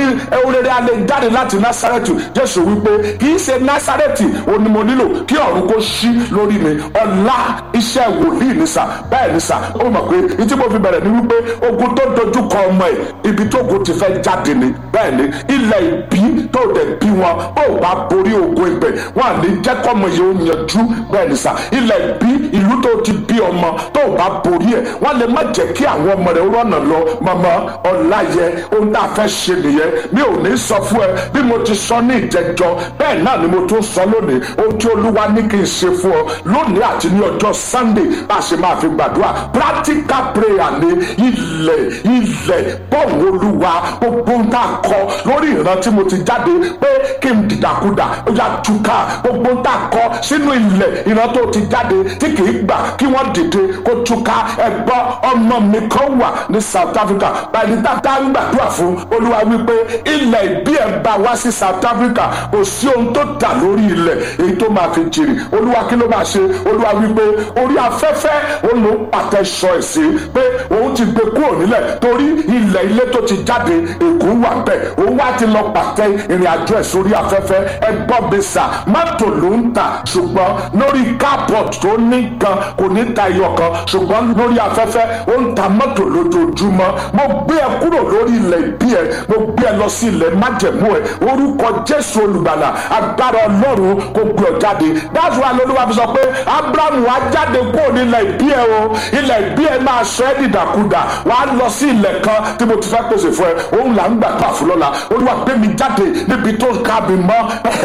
orere alẹ́ jáde láti násárẹ́tì jésù wípé kì í ṣe násárẹ́tì òní mo nílò kí ọ̀run kó ṣí lórí mi ọ̀la iṣẹ́ wòlíì ní sà bẹ́ẹ̀ ní sà ó mọ̀ pé ìtí mo fi bẹ̀rẹ̀ ni wípé ogun tó dojú kọ ọmọ ẹ̀ ibi tó ogun ti fẹ́ jáde ni bẹ́ẹ̀ ni ilẹ̀ ìbí tó dẹ̀ bí wọn ó bá borí ogun ibẹ̀ wọn à ní jẹ́ kọ́mọ yìí ó yanjú bẹ́ẹ̀ ni sà ilẹ̀ ìbí ìlú tó ti bí ọmọ tó bá borí ẹ̀ wọ́n lè má jẹ́ kí àwọn ọmọ rẹ̀ rọ́nà lọ mọ́mọ́ ọ̀la yẹ ohun tá a fẹ́ ṣe nìyẹn mi ò ní sọ fún ẹ bí mo ti sọ ní ìjẹjọ bẹ́ẹ̀ náà ni mo tún sọ lónìí ohun tí olúwa ní kí n ṣe fún ọ lónìí àti ní ọjọ́ sunday bá a ṣe máa fi gbàdúrà practical prayer ni ilẹ̀ ilẹ̀ bọ́ọ̀lù olúwa gbogbo ohun tá a kọ lórí ìran tí mo ti jáde pé kí n dìdàkudà ó yà túká gbogbo ohun tá a kọ sínú ilẹ̀ ìran tó ti jáde tí kì í gbà kí wọ́n dìde kó túká ẹ̀gbọ́n ọmọ mi kan wà ní south africa báyìí dáadáa ń gbàdúrà fún olúwa wípé ilẹ̀ ìbí ẹ̀ bá wá sí south africa kò sí ohun tó dà lórí ilẹ̀ èyí tó máa fi jèrè olúwa kí ló máa ṣe olúwa wípé orí afẹ́fẹ́ òun ló ń pàtẹ sọ ẹ̀ sí pé òun ti gbé kúrò nílẹ̀ torí ilẹ̀ ilé tó ti jáde ègún wà bẹ́ẹ̀ òun wá ti lọ pàtẹ ìrìn àjò ẹ̀ sórí afẹ́fẹ́ ẹ gbọ́ bẹ́sà mọ́tò ló ń tà ṣùgbọ́n lórí kápọ̀t tó ní gan kò ní ta iyọ̀ kan ṣùgbọ́n lórí afẹ́fẹ́ ó ń ta mọ́tò lójoojúmọ́ mo gbé ẹ kúrò lórí ilẹ̀ ìbí ẹ mo gbé ẹ lọ sí ilẹ̀ májẹ̀mú ẹ orúkọ jésù olùgbàlà agbára ọlọ́run kò gbé ọ jáde that's why lolúwa fi sọ pé abrahamu wá jáde kúrò ní ilẹ̀ ìbí ẹ o ilẹ̀ ìbí ẹ máa sọ ẹ́ dìdàkudà wà á lọ sí ilẹ̀ kan tí mo ti fẹ́ pèsè fún ẹ òun là ń gbà pa fún lọ́la olúwa gbé mi jáde níbi tó ká mi mọ́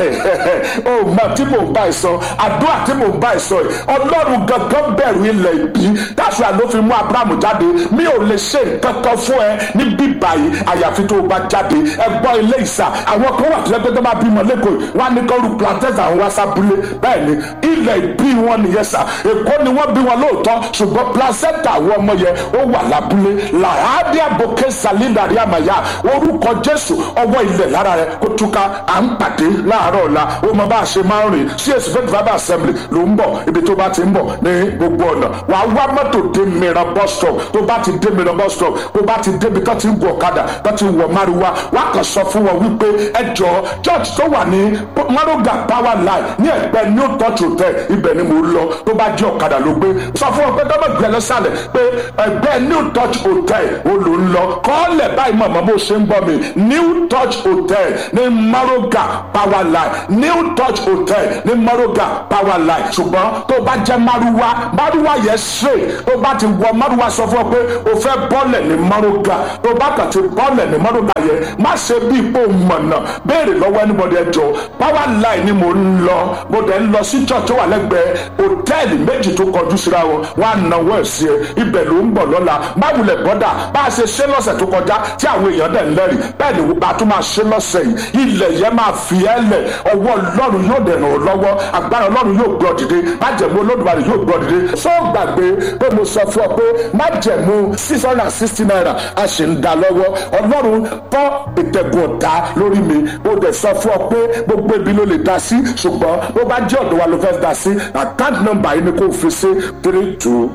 o mọ tí mò ń bá ẹ sọ àdúrà tí mò ń bá ẹ sọ yìí ọlọ́run gangan bẹ̀rù ilẹ̀ ìbí that's why ló fi mú abrahamu jáde mi ò lè ṣe nǹkan kan fún ẹ ní bíbá yìí àyàfi tó o bá jáde ẹ gbọ́ ilé ìsà àwọn kan wà tó yẹ pé tó bá bímọ lẹ́kọ̀ọ́ wọn á ní kọ́ ru plantains àwọn wá sábúlé bẹ́ẹ̀ ni ilẹ̀ ìbí wọn nìyẹn sà èkó ni wọ́n bí wọn lóòótọ́ ṣùgbọ́n placenta àwọn ọmọ yẹn ó wà lábúlé làhádì àbòkè sàlídàrí àmàyà orúkọ jésù ọwọ́ ilẹ̀ lára rẹ kó túká à ń pàdé láàárọ̀ ọ̀la ó mọ bá a ṣe máa ń rìn sí èsì fẹ́ẹ́ fàbà assembly ló ń bọ̀ ibi tó bá ti ń bọ̀ ní gbogbo ọ̀nà wà á wá mọ́tò dé mìíràn bus stop tó bá ti dé mìíràn bus stop tó bá ti débi tó ti ń gun ọ̀kadà tó ti wọ̀ márùwá wà á kàn sọ fún wọn wípé ẹ jọ church tó wà ní maroga power line ní ẹgbẹ́ new touch hotel ibẹ̀ ni mo lọ tó bá jẹ́ ọ̀kadà ló gbé sọ fún wọn pé tọ́mọ̀ gbẹ lọ́sàlẹ̀ pé ẹgbẹ́ new touch hotel ó ló ń lọ kọ́ọ̀lẹ̀ báyìí mọ̀mọ́ bó ṣe ń gbọ́ mi new touch hotel ní maroga power line new touch hotel ní maroga power line ṣùgbọ́n tó bá jẹ́ maruwa maruwa yẹn straight tó bá ti wọ maruwa sọ fún ọ pé o fẹ́ bọ́ọ̀lẹ̀ ní maroga tó bá kàn ti bọ́ọ̀lẹ̀ ní maroga yẹn má ṣe bí ipò mọ̀nà béèrè lọ́wọ́ anybody ẹjọ́ power line ni mo ń lọ mo dẹ̀ ń lọ sí church tó wà lẹ́gbẹ̀ẹ́ hòtẹ́ẹ̀lì méjì tó kọjú síra wọn wọn á náwó ẹ̀ sí ẹ ibẹ̀ ló ń bọ̀ lọ́la má wulẹ̀ bọ́dà bá a ṣe ṣe lọ́sẹ̀ tó kọjá tí àwọn èèyàn dẹ̀ ń lẹ́rìí bẹ́ẹ̀ ni a tún máa ṣe lọ́sẹ̀ yìí ilẹ̀ yẹn máa fi ẹ́ lẹ̀ ọwọ́ ọlọ́run yóò dẹ̀ ràn ọ́ lọ́wọ́ agbára ọlọ́run yóò gbọ́ dìde májẹ̀mú olódùmarè yóò gbọ́ dìde sọ gbàgbé pé mo sọ fún ọ pé májẹ̀mú six hundred and sixty naira a sì ń da lọ́wọ́ ọlọ́run tọ́ ìtẹ̀gùn ọ̀tá lórí mi mo dẹ̀ sọ fún ọ pé gbogbo ibi ló lè da sí ṣùgbọ́n bó bá jẹ́ ọ̀dọ̀ wa ló fẹ́ da sí account number yìí ni kò fi sí three two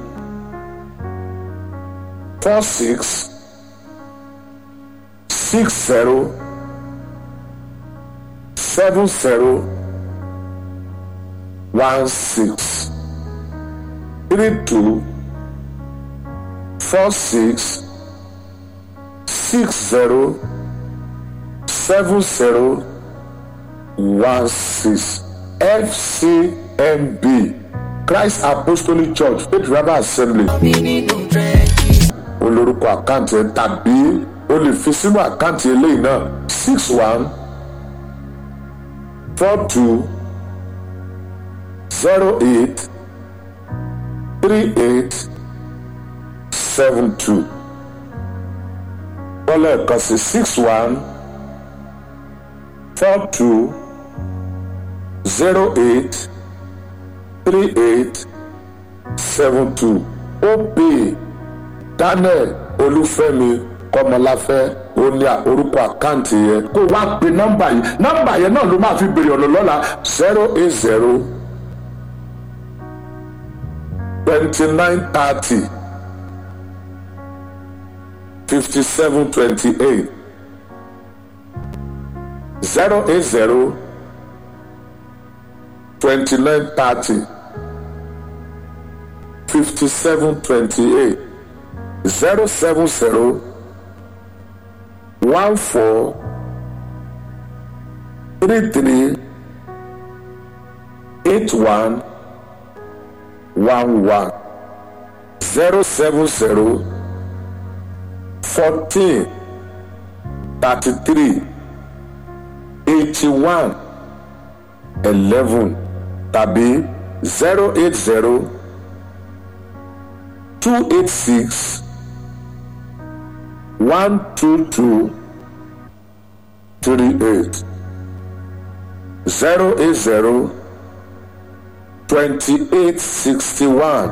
four six six zero seven zero one six three two four six six zero seven zero one six fcmb christ apostolic church faith river assembly olórúkọ àkáǹtì ẹ tàbí o lè fi sínú àkáǹtì eléyìí náà six one four two zero eight three eight seven two wọlé ẹ̀kan sí six one four two zero eight three eight seven two ó pè daniel olúfẹ́mi kọmọláfẹ́ ó ní orúkọ àkáǹtì yẹn kó wá pe nọ́mbà yìí nọ́mbà yẹn náà ló máa fi béèrè ọ̀nà lọ́la zero eight zero twenty nine thirty fifty seven twenty eight zero eight zero twenty nine thirty fifty seven twenty eight zero seven zero one four three three eight one one one zero seven zero fourteen thirty three eighty one eleven tàbí zero eight zero two eight six one two two three eight zero eight zero twenty eight sixty one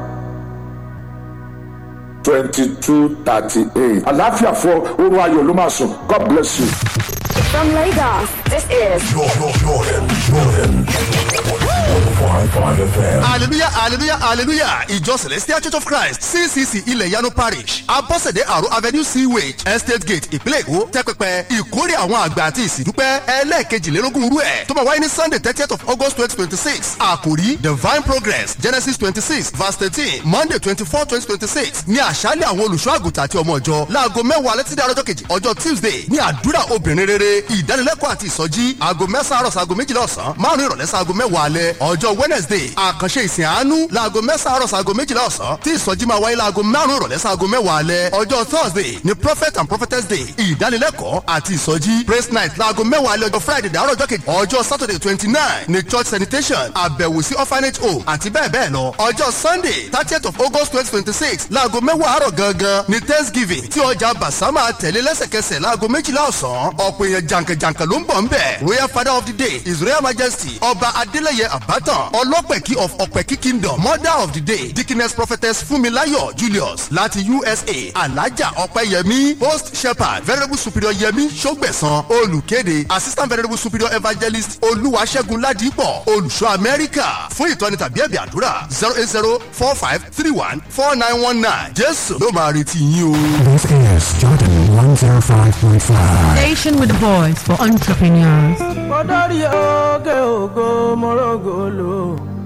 twenty two thirty eight. àlàáfíà fún oorun ayọ̀ ló máa sùn god bless you. From Lagos, this is Jordan, Jordan, Jordan. 105.5 FM. hallelujah hallelujah hallelujah ìjọ celestial church of christ ccc ilẹ̀ yanu parish abọ́sẹ̀dé àrò avenue sewage estate gate ìpínlẹ̀ èkó tẹ́pẹpẹ ìkórè àwọn àgbà àti ìsìndúpẹ́ ẹlẹ́ẹ̀kejìlélógún rú ẹ̀ tó máa wáyé ní sunday thirtieth of august twenty twenty six àkòrí divine progress genesis twenty six verse thirteen monday twenty four twenty twenty six ní àṣálẹ̀ àwọn olùṣọ́ àgùntàn àti ọmọ ìjọ láago mẹ́wàá létídé àrọ́jọ́ kejì ọjọ́ tuesday ní àdúrà obìnrin rere ìdánilẹ́kọ̀ọ́ àti ìsọjí aago mẹ́sàn-án àrọ̀ sago méjìlá ọ̀sán márùn-ún ìrọ̀lẹ́ sago mẹ́wàá alẹ́ ọjọ́ wednesday àkànṣe ìsìn àánú laago mẹ́sàn-án àrọ̀ sago méjìlá ọ̀sán tí ìsọjí máa wáyé laago márùn-ún ìrọ̀lẹ́ sago mẹ́wàá alẹ́ ọjọ́ thursday ni prophet and prophetess day ìdánilẹ́kọ̀ọ́ àti ìsọjí praise night laago mẹ́wàá alẹ́ ọjọ́ friday dàárọ̀ ọjọ́ kejì ọjọ́ saturday twenty nine ni church sanitation àbẹ̀wò sí orphanage home àti bẹ́ẹ̀ bẹ́ẹ̀ lọ ọjọ́ sunday thirtieth of august twenty twenty six laago mẹ́wàá àárọ̀ gangan ni thanksgiving tí ọjà basama tẹ̀lé lẹ́sẹ̀kẹsẹ̀ laago méjìlá ọ̀sán ọ̀pọ̀ èèyàn jàǹkànjàǹkàn ló ń bọ̀ ń bẹ̀ royal father of the day his royal majesty ọba adeleye abatan ọlọ́pẹ̀kí of ọ̀pẹ̀kí kingdom mother of the day dickiness prophetess funmilayo julius láti usa alaja ọ̀pẹ̀yẹmí host shepherd venerable superior yẹmí sọgbẹ̀sán olùkéde assistant venerable superior evangelist olúwaṣẹ́gun ládìpọ̀ olùṣọ́ amẹ́ríkà fún ìtọ́ni tàbí ẹ̀bì àdúrà zero eight zero four five three one four nine one nine jésù ló máa retí yín o. This is Jordan 105.5. Station with a voice for entrepreneurs. kọ́dọ̀rí oge ògo mọ́rọ́gọ́lò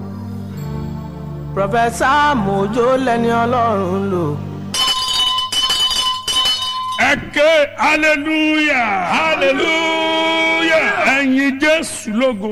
pọfẹ́sà mojo lẹ́ni ọlọ́run lò. ẹ ké hallelujah hallelujah ẹyin jésù lógo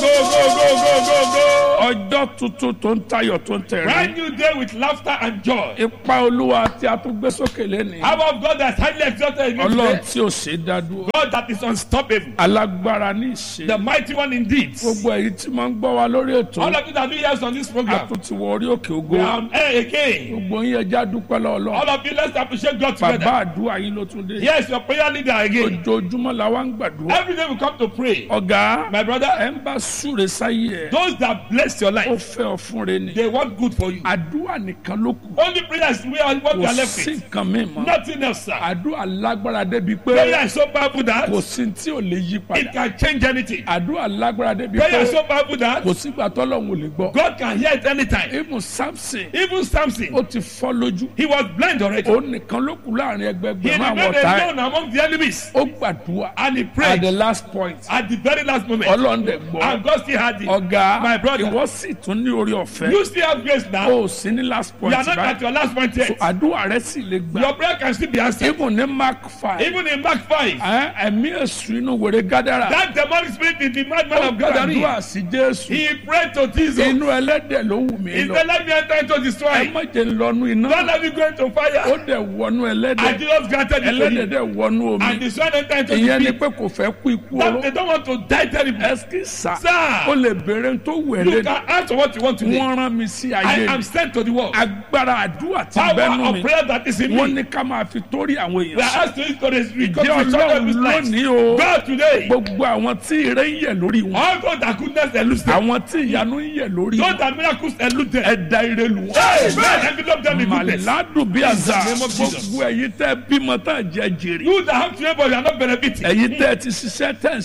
ogogogogogogo ọjọ́ tuntun tó ń tayọ̀ tó ń tẹ̀rín. Brand new day with laughter and joy. ipa olúwa tí a tún gbé sókè lẹ́nu. How about God that's highly exalted in this ọlọ́run day? tí ò ṣe é dá dúró. God that is unstoppable. alágbára ní ìṣe. The mighty one indeed. gbogbo èyí tí máa ń gbọ́ wa lórí ètò. All of you that do yes on this a program. tún ti wọ orí òkè We ògo. are on air again. gbogbo yín ẹja dúpẹ́ lọ́wọ́ All of you let's appreciate God together. bàbá àdúrà yín ló tún dé. Yes, your prayer leader again. ojoojúmọ́ la wá ń gbàdúrà. Every day we come to pray. ọ̀gá My brother, ẹ̀ ń bá súre sáyé ẹ̀. those that bless your ó life, fẹ́ ọ fún re ni. they want good for you. àdúrà nìkan ló kù. Only prayer is we are what we kò are left sí with. nǹkan mi mọ́. Nothing else, sir. àdúrà lágbára débi Prayer pé is so powerful that kò sí tí ò lè yí it padà. can change anything. àdúrà lágbára débi Prayer is pé so powerful that kò sígbà tọ́lọ́hún ò lè gbọ́. God can hear it anytime. ibùn samson Even Samson, ó ti fọ́ lójú. he was blind already. ó nìkan ló kù láàrin He ẹgbẹgbẹ̀rún àwọn remained ọ̀tá ẹ̀. alone among the enemies. ó gbàdúrà And he at prayed the last point. at the very last moment. ọlọ́run dẹ̀ And gbọ́. God still had it. ọ̀gá My brother. ìwọ sì tún ní orí ọ̀fẹ́. You still have grace now. ó sì ní last You point are not at báyìí. your last point yet. àdúrà rẹ sì lè gbà. Your prayer can still be answered. ibùn ní mark five. Even in Mark 5, ẹ ẹ̀mí èṣù inú wèrè gádàrà. that demonic spirit in the madman ó of Gathering, gbàdúrà sí jésù. he prayed to Jesus. inú ẹlẹ́dẹ̀ ló wù mí He lọ. said, Let me enter into ẹ destroy. má jẹ́ lọ́nu iná. Don't let me go into ó fire. dẹ̀ wọnú And ẹlẹ́dẹ̀. Jesus granted it to ẹlẹ́dẹ̀ him. dẹ̀ wọnú And omi. the son entered into ìyẹn ni the pit. pé kò fẹ́ kú ikú That oró. they don't want to die terribly. ẹsikí sá. Sir. ó lè béèrè tó You wẹ̀lẹ́. can answer what you want to do. wọ́n rán mi sí I ayé am ni. sent to the world. agbára àdúrà ti Power bẹ́nu of mi. prayer that is in wọ́n me. ní ká máa fi torí àwọn We èèyàn are sọ. asked to use to this because ìdí we shut up ọlọ́run his life. lónìí o. God today. gbogbo àwọn tí ire ń yẹ̀ lórí wọn. All those that goodness elude them. àwọn tí ìyanu ń yẹ̀ lórí Those wọn. that miracles elude them. ẹ̀dá ire lù wọ́n. Amen. Envelope them in goodness. màládùn bí àzà In the name of Jesus. gbogbo ẹ̀yin tẹ́ bímọ tá à jẹ́ jèrè. You that have children but you are not benefiting. ẹ̀yin tẹ́ ti ṣiṣẹ́ tẹ́ ń ṣe lálẹ́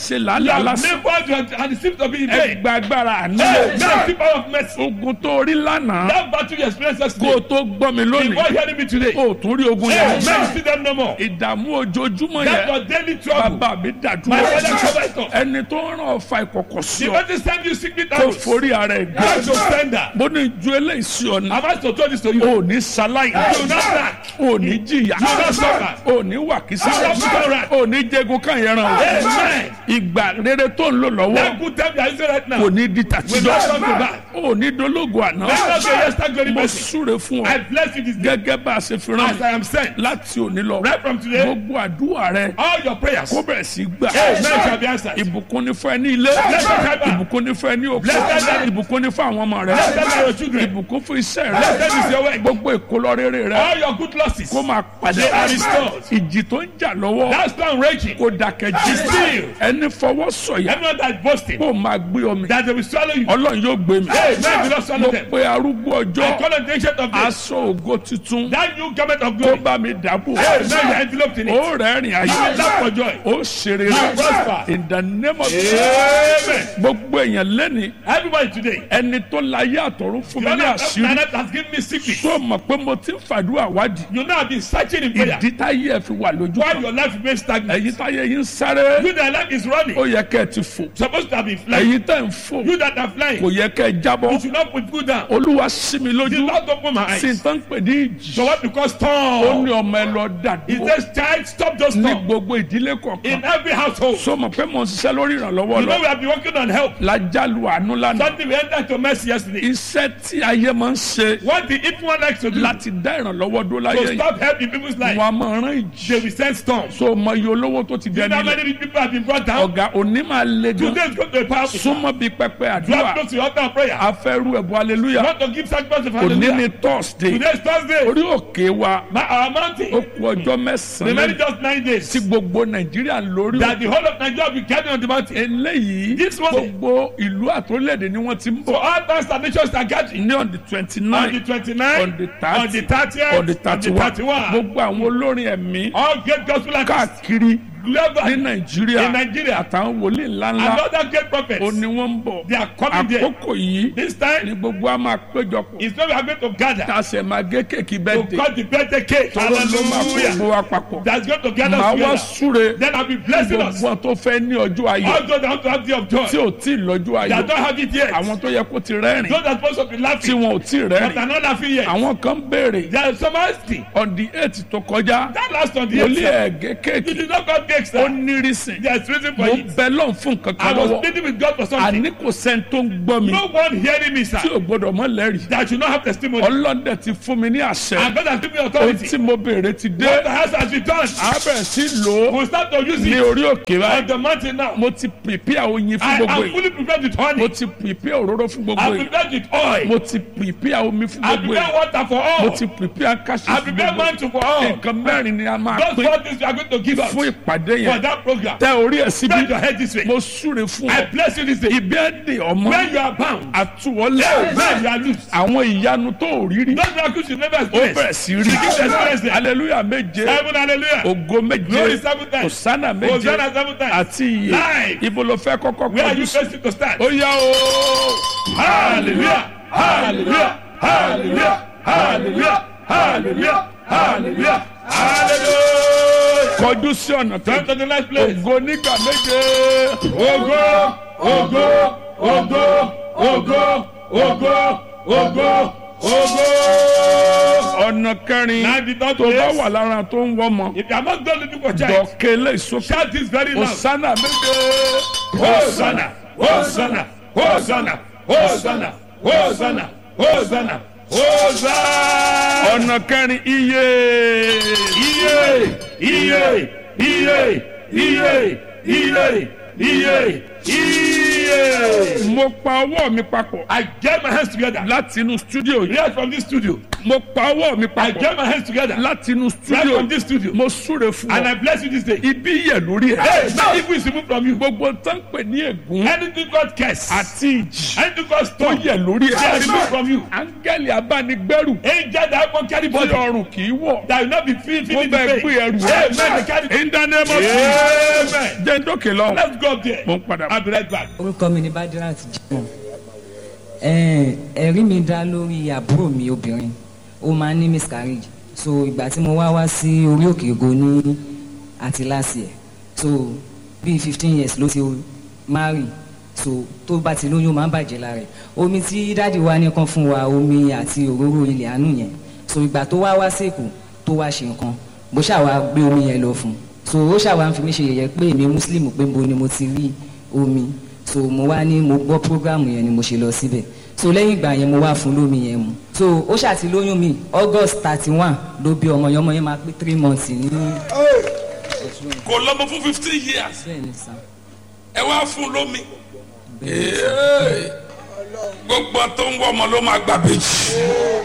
lálẹ́ have alásán labored and it seems to be in vain. ẹgbẹ́ agbára àánú Hey, mercy, power of mercy. ogun tó rí lánàá That battle you experienced kó o yesterday. tó gbọ́ mi Before lónìí hearing me today. o ò tún rí ogun Hey, yẹn man, see them no more. ìdààmú ojoojúmọ́ That's yẹn your daily trouble. bàbá mi My dàdúrà father cover it up. ẹni tó ń ràn ọ̀fà ìkọ̀kọ̀ sí The ọ only time you secret kó arrows. forí ara ẹ̀ gbé God to sender. bó ní ju eléyìí sí ọ ní Am I to tell this to you? o ò ní sáláì You will not lack. o ò ní jìyà You will not suffer. o ò ní wàkísà You will not be alright. o ò ní jẹgun kan yẹn ràn o Amen. ìgbà rere tó ń lò lọ́wọ́ That good time you are using right now. kò ní di Will not tàtijọ́ come to back. o ò ní dológo àná Let us say yes, thank glory mo mercy. súre fún I ọ bless you this day. gẹ́gẹ́ bá a ṣe fi As rán I am sent. láti òní lọ Right from today. gbogbo àdúrà rẹ All your prayers. kó bẹ̀rẹ̀ sí gbà Amen shall be answered. ìbùkún ní fún ẹ ní ilé Blessed are you. ìbùkún ní fún ẹ ní òkú Blessed are you. ìbùkún ní fún àwọn ọmọ rẹ Blessed are your children. ìbùkún fún iṣẹ́ Blessed rẹ is your work. gbogbo ìkólọ rere rẹ All your good losses. kó máa padà They are restored. ìjì tó ń jà lọ́wọ́ That storm raging. kó dákẹ́ jí Still. ẹni fọwọ́ sọ̀yà Everyone that is boasting. kó máa gbé omi That they will swallow you. ọlọ́run yóò gbé mi Hey, man, will not mo swallow them. pe arúgbó I ọjọ́ call on the ancient of days. aṣọ ògo tuntun That new garment of kó glory. bá mi dàbò Hey, man, you are enveloped in it. ó rẹ́rìn ayé You will laugh for joy. ó ṣeré You prosper. in the name of Amen. gbogbo èèyàn lẹ́ni Everybody today. ẹni tó láyé àtọ̀run fún mi The ní honor of àṣírí planet has given me secret. tó mọ̀ pé mo ti ń fàdúrà wádìí You know I've been searching in prayer. ìdí táyé ẹ̀ fi wà lójú Why kan your life remains stagnant. ẹ̀yin táyé yín ń sáré You that life is running. ó yẹ kẹ́ ẹ ti fò Supposed to have been flying. ẹ̀yin tẹ̀ ń fò You that are flying. kò yẹ kẹ́ ẹ jábọ́ You should not put foot down. olúwa sí mi The lójú Lord open my sí eyes. tán pè ní ìjì So what because ó storm? ní ọmọ ẹ lọ He dàdúró says, child, stop those ní storms. gbogbo ìdílé In kọ̀ọ̀kan every household. so mọ̀ pé mo ń ṣiṣẹ́ lórí ìrànlọ́wọ́ You know lọ we have been working on help. lájálù àánú lánàá Something we entered to mercy yesterday. iṣẹ́ tí ayé máa ń ṣe What the evil one likes to do. láti dá ìrànlọ́wọ́ dó láyé To yìí stop helping people's life. wọn a máa rán ìjì They will send storms. so mọ iye olówó tó ti You know dẹni how ilẹ̀ many people have been brought down? ọ̀gá òní máa le gan Today is going to be powerful. súnmọ́ bíi pẹpẹ You àdúrà have to go to your altar of prayer. afẹ́rú ẹ̀bùn aleluya Want to give sacrifice of òní ni hallelujah. thursday Today is Thursday. orí òkè wa My, our ó mountain. kú ọjọ́ The many mẹ́sàn-án just nine days. tí gbogbo nàìjíríà lórí That the whole of Nigeria will be carrying on the mountain. eléyìí This one- gbogbo ìlú àtòlẹ́dẹ̀ ni wọ́n ti ń So bọ̀ all times and nations are gathering. ní on the twenty On the nine 29th, on the thirty on the 30th, on the thirty one 31. gbogbo àwọn olórin ẹ̀mí All great gospel artists káàkiri ní global nàìjíríà in Nigeria. àtàwọn wòlíì ńláńlá Another great prophets. ó ní wọ́n ń bọ̀ They are coming there. àkókò yìí This ni time, gbogbo a máa péjọpọ̀ it's not we are going to gather tá a sì máa gé kéèkì to bẹ́ẹ̀ dé cut the birthday cake. tọ́lọ́ ló máa kó Hallelujah. gbogbo wa papọ̀ That's going to gather màá us wá together. súre Then I'll be blessing us. gbogbo tó fẹ́ ní ọjọ́ ayọ̀ All those that want to have day of joy. tí ò tí ì lọ́jọ́ That ayọ̀ don't have it yet. àwọn tó yẹ kó ti rẹ́rìn Those that supposed to be tí laughing. wọn ò tí ì But rẹ́rìn are not laughing yet. àwọn kan béèrè There is some asking. on the eight tó kọjá That last on the wòlíì eighth. ẹ̀gẹ́ You kéèkì did not cut cake, ó sir. ní rísìn There's reason for mo it. bẹ lọ́n fún nǹkan I kan was lọ́wọ́ pleading with God for something. àní kò sẹ́ni tó ń gbọ́ mi No one hearing me, sir. tí ò gbọ́dọ̀ mọ́ lẹ́rìí That should not have testimony. ọlọ́dẹ ti fún mi ní àṣẹ And God has given me ohun authority. tí mo béèrè ti dé What the house has been done. abẹ́ sí lò ó We'll start to use ní it orí òkè on báyìí the mountain now. mo ti pèpè oyin fún I gbogbo am yìí fully prepared with mo honey. ti pèpè òróró fún gbogbo I'm yìí prepared with oil. mo ti pèpè omi fún I gbogbo prepare yìí water for mo all. ti pèpè akáṣí I fún prepare gbogbo yìí mantle for all. nǹkan mẹ́rin ni a máa Those pín four things we are going to give out fún for ìpàdé yẹn that program. tẹ orí ẹ̀ síbi Bend your head this way. mo súre fún I ọ bless you this day. ibi ẹ̀ dè ọmọ When you are bound, àtúwọlé when you are loose. àwọn ìyanu tó ò rí rí Those miracles you never ó experienced. bẹ̀rẹ̀ sí rí Begin to experience them. hallelujah méje Heaven, hallelujah. ògo méje Glory seven times. hosanna méje Hosanna seven times. àti iye Live. ibo ló fẹ́ kọ́kọ́ Where are kọjú you sí facing to start? ó yá o Hallelujah. Hallelujah. Hallelujah. Hallelujah. Hallelujah. Hallelujah. Hallelujah. kọjú sí ọ̀nà Turn tó to the next place. ògo nígbà méje Ogo, ogo, ogo, ogo, ogo, ogo, ogo. ọ̀nà kẹrin Now the third tó bá place. wà lára tó ń wọ́mọ If you are not done looking for child, dọ̀kẹ́ lé ìsókè shout this very loud. hosanna méje Hosanna, Hosanna, Hosanna, Hosanna, Hosanna, Hosanna, Hosanna. ọ̀nà kẹrin iye Iye, iye, iye, iye, iye, iye, iye. Iye. mo pa ọwọ́ mi papọ̀ I get my hands together. láti inú studio yìí Right from this studio. mo pa ọwọ́ mi I papọ̀ get my hands together. láti inú Right studio from this studio. mo súre fún And I ọ bless you this day. ibi yẹ lórí Hey, ẹ now evil is removed from you. gbogbo tó ń pè ní ègún Anything God curse. àti ìjì Anything God tó stone. yẹ lórí They are removed ẹ from you. áńgẹ́lì abánigbẹ́rù Angel that won't carry tí body. ọrùn kì í wọ̀ That will not be feel mo feeling the bẹ pain. gbé ẹrù Amen. They carry. in the name of Amen. Jesus jẹ́ ń dókè lọ Let's go up there. mo ń padà I'll be right back. orúkọ mi ni badirat jimoh ẹ̀ẹ́n, ẹ̀rí mi dá lórí àbúrò mi obìnrin ó máa ń ní miscarriage so ìgbà tí mo wá wá sí orí òkè ògo ní àti last year so bíi fifteen years ló ti marry so tó bá ti lóyún ó máa ń bàjẹ́ lára ẹ̀ omi tí dáàdi wa ní kan fún wa omi àti òróró ilẹ̀ àánú yẹn so ìgbà tó wá wá sèkó tó wá ṣe nǹkan bó ṣàwá gbé omi yẹn lọ fún un so ó ṣàwá ń fi mí ṣe yẹ̀yẹ́ pé èmi muslim pé mo ni mo ti rí omi so mo wá ní mo gbọ́ programu yẹn ni mo ṣe lọ síbẹ̀ so lẹ́yìn ìgbà yẹn mo wá fún lómi yẹn mu so ó ṣàti lóyún mi august thirty one ló bí ọmọ yẹn ọmọ yẹn máa pé three months ní kò lọ́mọ fún fifteen years bẹ́ẹ̀ ni sàn. ẹ wá fún lómi gbogbo tó ń wọ ọmọ ló máa gbà bèjì.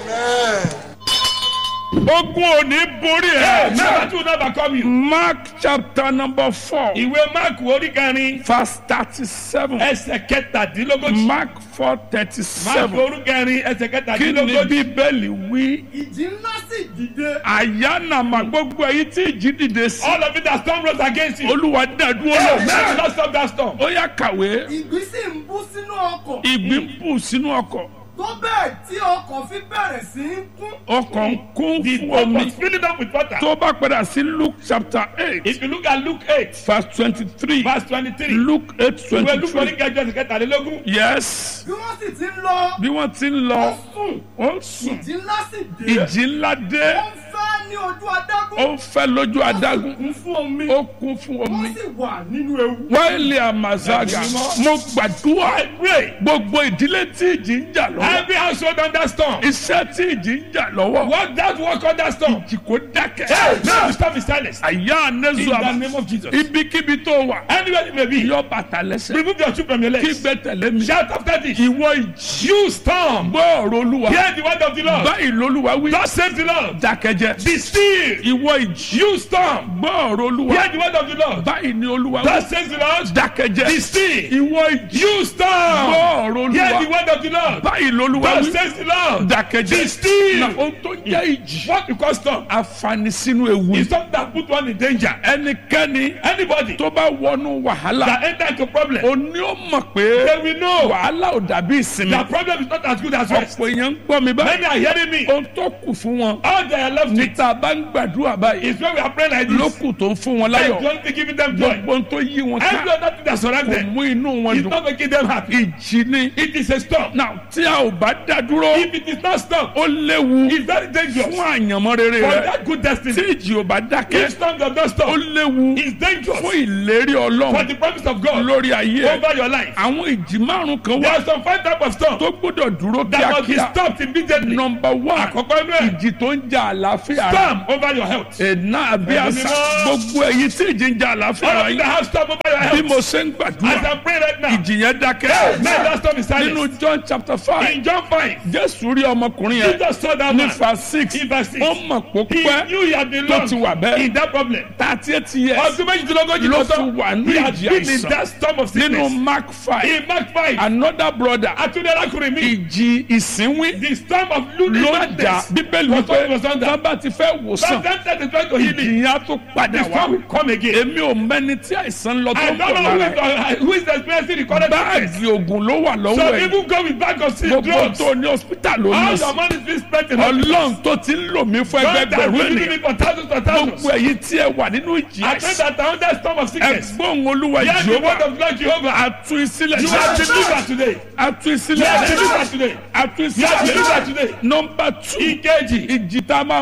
ogun ò ní borí Hey, ẹ. never to never come you. mark chapter number four Ìwé Mark orí kẹrin. verse thirty seven Ẹsẹ̀ kẹtàdínlógójì. mark four thirty Mark seven orí kẹrin ẹsẹ̀ kí ni kẹtàdínlógójì. bíbélì wí. ìjì ńlá sì dìde. àyànnàmà gbogbo èyí tí ìjì dìde sí. All of it that storm rose against you. olúwa dàdúró Hey, lọ. may not stop that storm. ó yá kàwé ìgbì sì ń bú sínú ọkọ̀. ìgbín ń bù sínú ọkọ̀ tó bẹ́ẹ̀ tí ọkọ̀ fi bẹ̀rẹ̀ sí í kún. ọkọ̀ ń kún The fún boat omi. was filling up with water. tó bá padà sí luke chapter eight If you look at Luke eight verse twenty-three verse twenty-three. luke eight Ìwé Luke orí twenty-three kẹjọ ẹsẹ̀ kẹtàdínlógún. yes bí wọ́n sì ti ń lọ. bí wọ́n ti ń lọ sùn ó sùn ìjì ńlá sì dé. ìjì ńlá dé ó ń fẹ́ ní ojú adágún. ó ń fẹ́ lójú adágún kún fún omi. ó kún fún omi wọ́n sì wà nínú ewu. wáìlì àmàzága mo gbàdúrà gbogbo ìdílé tí ìjì ń jà lọ́wọ́ Every household under storm. iṣẹ́ tí ìjì ń jà lọ́wọ́ Work that work under storm. ìjì kò dákẹ́ Hey, now the storm is silence. àyà In anẹ́sù the àmà name of Jesus. ibikíbi tó wà Anywhere you may be. yọ bàtà lẹ́sẹ̀ Remove your shoe from your kí legs. gbé tẹ̀lé mi Shout after this. ìwọ ìjì You storm. gbọ́ ọ̀rọ̀ olúwa Hear the word of the Lord. báyìí lolúwa wí Thus says the Lord. dákẹ́jẹ́ Be still. ìwọ ìjì You storm. gbọ́ ọ̀rọ̀ olúwa Hear the word of the Lord. báyìí ni olúwa wí Thus says the Lord. dákẹ́jẹ́ Be still. ìwọ ìjì You gbọ́ storm. ọ̀rọ̀ Hear the olúwa word of the Lord. báyìí lolúwa Thus wí says the Lord. dákẹ́jẹ́ Be still. na ohun tó jẹ́ ìjì What you call storm àfààní sínú ewu is something that put one in danger. ẹnikẹ́ni Anybody tó bá wọnú wàhálà that enter into problem, òní ó mọ̀ pé they will know wàhálà ò dàbí ìsinmi that problem is not as good as rest. ọ̀pọ̀ èèyàn ń gbọ́ mi Many báyìí are hearing me. ohun tó kù fún wọn All they are left with níta bá ń gbàdúrà báyìí is when we are praying like this. lókù tó ń fún wọn Like láyọ̀ the only thing giving them joy. gbogbo ohun tó yí wọn Every ká other thing that surrounds kò them mú inú wọn is dùn not making them happy. ìjì ni It is a storm. náà tí a ò bá dá dúró If it is not storm, ó léwu it's very dangerous. fún àyànmọ́ rere For rẹ that good destiny. tí ìjì ò bá dákẹ́ If storm does not ó stop, léwu it's dangerous. fún ìlérí For ọlọ́run the promise of God lórí ayé ẹ over your life. àwọn ìjì márùn kan There wà are some five types of storm tó gbọ́dọ̀ dúró that must be kíákíá stopped immediately. nọmba one Àkọ́kọ́ inú ẹ̀. ìjì tó ń jà àlàáfíà rẹ Storm over your health. ẹ̀nà àbí Ẹ̀mí àṣà mímọ́. gbogbo èyí tí ìjì ń jà àlàáfíà All of rẹ you that have storm over your bí health. mo ṣe ń As gbàdúrà I'm praying right now. ìjì yẹn dákẹ́ May that storm is nínú silent. john chapter five In John 5, jésù rí ọmọkùnrin yẹn Jesus saw that ní man. fa six In verse six. ó mọ̀ pó He pẹ́ knew he had been tó long ti wà bẹ́ẹ̀ in that problem. thirty eight years Ọdún méjìdínlógójì ló ló fi sọ. wà ní He had ìjì been in àìsàn that storm of nínú sickness. mark five In Mark 5, another brother Atunde arákùnrin mi. ìjì ìsínwín The storm of ló lunatic jà madness. bíbélì was what wípé was under. tábà ti fẹ́ wòsàn Sometimes they try to heal ìjì it. yẹn á tó padà The wá storm will come again. èmi ò mẹ́ni tí àìsàn lọ tó I ń don't bọ̀ know who lára ẹ̀ is, who is experiencing the current sickness. báàgì oògùn ló wà lọ́wọ́ Some ẹ̀ people go with bag of sick gbogbo drugs. tó ní hospital ló ní All sí your money is being spent in hospitals. ọlọ́run tó ti ń lò mí fún God has ẹgbẹgbẹ̀rún been ènìyàn using me for thousands and thousands. gbogbo èyí tí ẹ wà nínú ìjì I pray àìsàn that I under storm of sickness. ẹgbọ́n olúwa Hear the word jehova of God Jehovah. atu ìsílẹ̀ You are delivered today. atu You ìsílẹ̀ are delivered today. atu You are delivered ìsílẹ̀ today. nọmba two Ìkejì. ìjì tá a máa máa gbàdúrà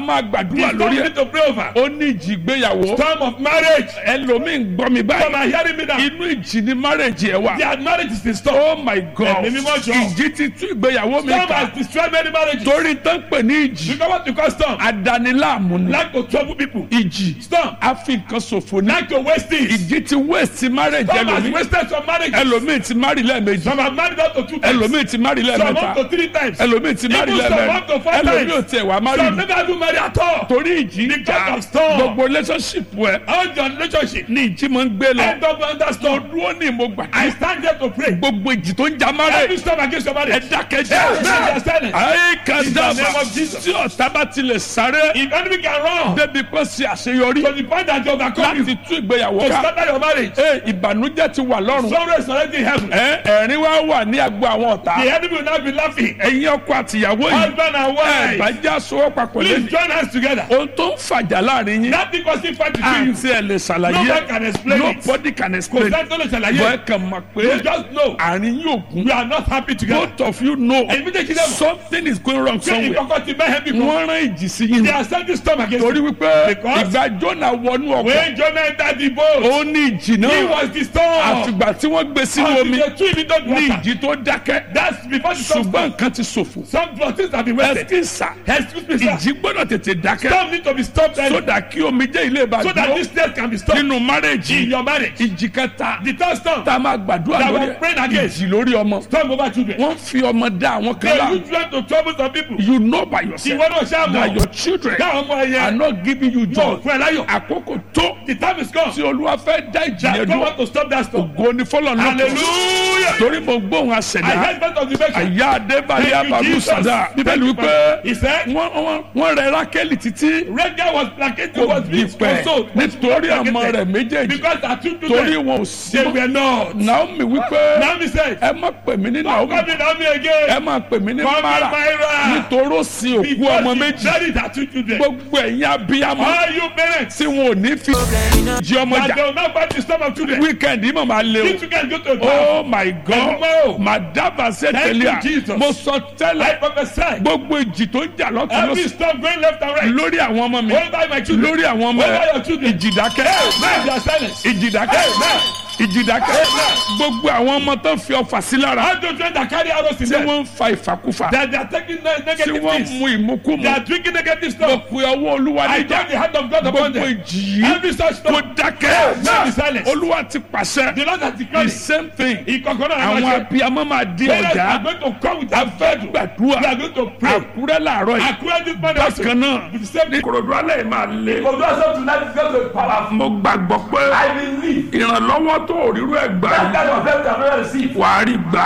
gbàdúrà lórí need ẹ̀ to pray over. ó ní ìjì ìgbéyàwó Storm of marriage. ẹlòmíì ń gbọ́ mi Some báyìí are hearing me now. inú ìjì ni marriage ẹ̀ wà Their marriage is in storm. oh my god Ẹ̀mí mímọ́ jọ. ìjì ti tú ìgbéyàwó mi Storm ká has destroyed many marriages. torí tán pè ní ìjì You know what you call storm? adaniláàmú ni Like to trouble people. ìjì Storm. a fi nǹkan ṣòfò ní Like to waste things. ìjì ti waste marriage Storm has ẹlòmíì wasted some marriages. ẹlòmíì ti marry lẹ́ẹ̀mejì Some have married up to two times. ẹlòmíì ti marry Some lẹ́ẹ̀mẹ́ta up to three times. ẹlòmíì ti marry Even some up to lẹ́ẹ̀mẹ́rin four ẹlòmíì ò times. tiẹ̀ wá marry Some never do marry at all. torí ìjì ń Because jà of storm. gbogbo relationship ẹ All your relationship. ní ìjì máa ń gbé lọ End up under mo storm. dúró ní mo gbà I stand there to pray. gbogbo ìjì tó ń jà Every marriage storm against your ẹ marriage. dákẹ́jẹ́ Amen. They are silent. ayé kan In the name dábàá of Jesus. tí ọ̀tá bá tilẹ̀ sáré If enemy can run débi pé ṣe àṣeyọrí to the point that you overcome you láti tú ìgbéyàwó to ká scatter your marriage. Ee, ìbànújẹ́ ti wà lọ́rùn Sorrow is already in heaven. Ẹ, ẹ̀rín wá wà ní agbo àwọn ọ̀tá The enemy will not be laughing. ẹ̀yin ọkọ àtìyàwó yìí Husband and ẹ bá wife. já sowọ́ papọ̀ Please lẹ́nu join hands together. ohun tó ń fàjà láàrin yín That thing causing fight between you. àti ẹ̀ lè No man ṣàlàyé can explain it. nobody can Kò explain sẹ́ni tó lè bọ́ ẹ ṣàlàyé. kàn mọ̀ pé You just know. àárín yóò gún We are not happy together. both of you know Ẹ̀yin méjèèjì dẹ̀ mọ̀. something is going wrong Ṣé somewhere ìkọ̀kọ̀ ti bẹ́ẹ̀ bí kan? wọ́n rán ìjì sí yín They are sending storm against torí you. wípé Because- ìgbà Jónà wọnú ọkọ̀ When Jonah entered the boat, ó ní ìjì he náà was the storm. àfìgbà tí wọ́n gbé sínú Until omi they threw him into the ní water. ìjì tó dákẹ́ That's before the storm ṣùgbọ́n nǹkan ti ṣòfò Some things have been wasted. ẹ̀sìnsà Excuse me, sir. ìjì gbọ́dọ̀ tètè dákẹ́ Storm need to be stopped early sódà kí omi jẹ́ ilé so that ìbàdàn this death can be stopped nínú márèjì in your marriage. ìjì kẹta The third storm, tá a máa gbàdúrà That lórí we're praying against. ìjì lórí ọmọ storm over children. wọ́n fi ọmọ dá àwọn kan They lá use them to trouble some people. you know by yourself Ìwọ náà ṣáà that mọ̀. your children Dáhùn ọmọ are ẹyẹ. not giving you No, joy fún ẹ láyọ̀. àkókò tó The time is come. tí olúwa fẹ́ dá ìjì That yẹn God dúró want to stop that storm. ògo ni fọlọ́ náà Hallelujah. torí mo gbóhùn I àṣẹdá heard part of the verse. àyà adébáyé Thank you, ababu Jesus. sada bíbélì wípé He said, wọ́n wọ́n- wọ́n rẹ rákẹ́lì títí Rega was placated, kò was being dìpẹ́ consoled. nítorí àmọ́ rẹ̀ méjèèjì Because her two torí children, wọn ò sí they mọ́. were not. naomi wípé Naomi said, ẹ má pè mí ní Don't naomi come in Naomi ẹ again. má pè mí ní Call me mara Myra. nítorí ó sin òkú Because ọmọ she méjì buried her two children. gbogbo ẹ̀yin abiyamọ All you parents, tí wọn ò ní fi jí ọmọ that jà they will not fight the storm of children. wíkẹ̀ndì yìí mà máa lé These o children go to a oh my god Tomorrow. madaba ṣe Thank tẹ̀lé you, a Jesus. mo sọ I tẹ́lẹ̀ prophesy. gbogbo ìjì tó ń jà lọ́tún Every lọ́sùn storm going left and right. lórí àwọn ọmọ mi Over my children. lórí àwọn ọmọ Over rẹ your children. ìjìdákẹ́ Now they are silent. ìjìdákẹ́ ìjìdákẹ́ gbogbo àwọn ọmọ tó fi ọfà sí lára All those children that carry arrows in tí them. wọ́n ń fa ìfàkúfà That they are taking ne- tí negative wọ́n ń things. mu ìmúkúmu They are drinking negative mo stuff. pe ọwọ́ olúwa I níjà turn the hand of God upon gbogbo them. ìjì yìí Every such kò storm. dákẹ́ Now be silent. olúwa ti pàṣẹ The Lord has the declared it. same thing Ìkọ̀kọ̀rọ̀ àwọn àwọn abiyamọ máa di Parents ọjà are going to come with a their fẹ́ faith. gbàdúrà We are going to pray. àkúrẹ́ làárọ̀ yìí According to this man also. bákan náà With the same ní kòròdú alẹ́ yìí máa lé Although I said tonight is going to be powerful. mo gbàgbọ́ pé I believe ìrànlọ́wọ́ tó òrírú ẹ̀ gbà that kind of help can never receive. wàá rí gbà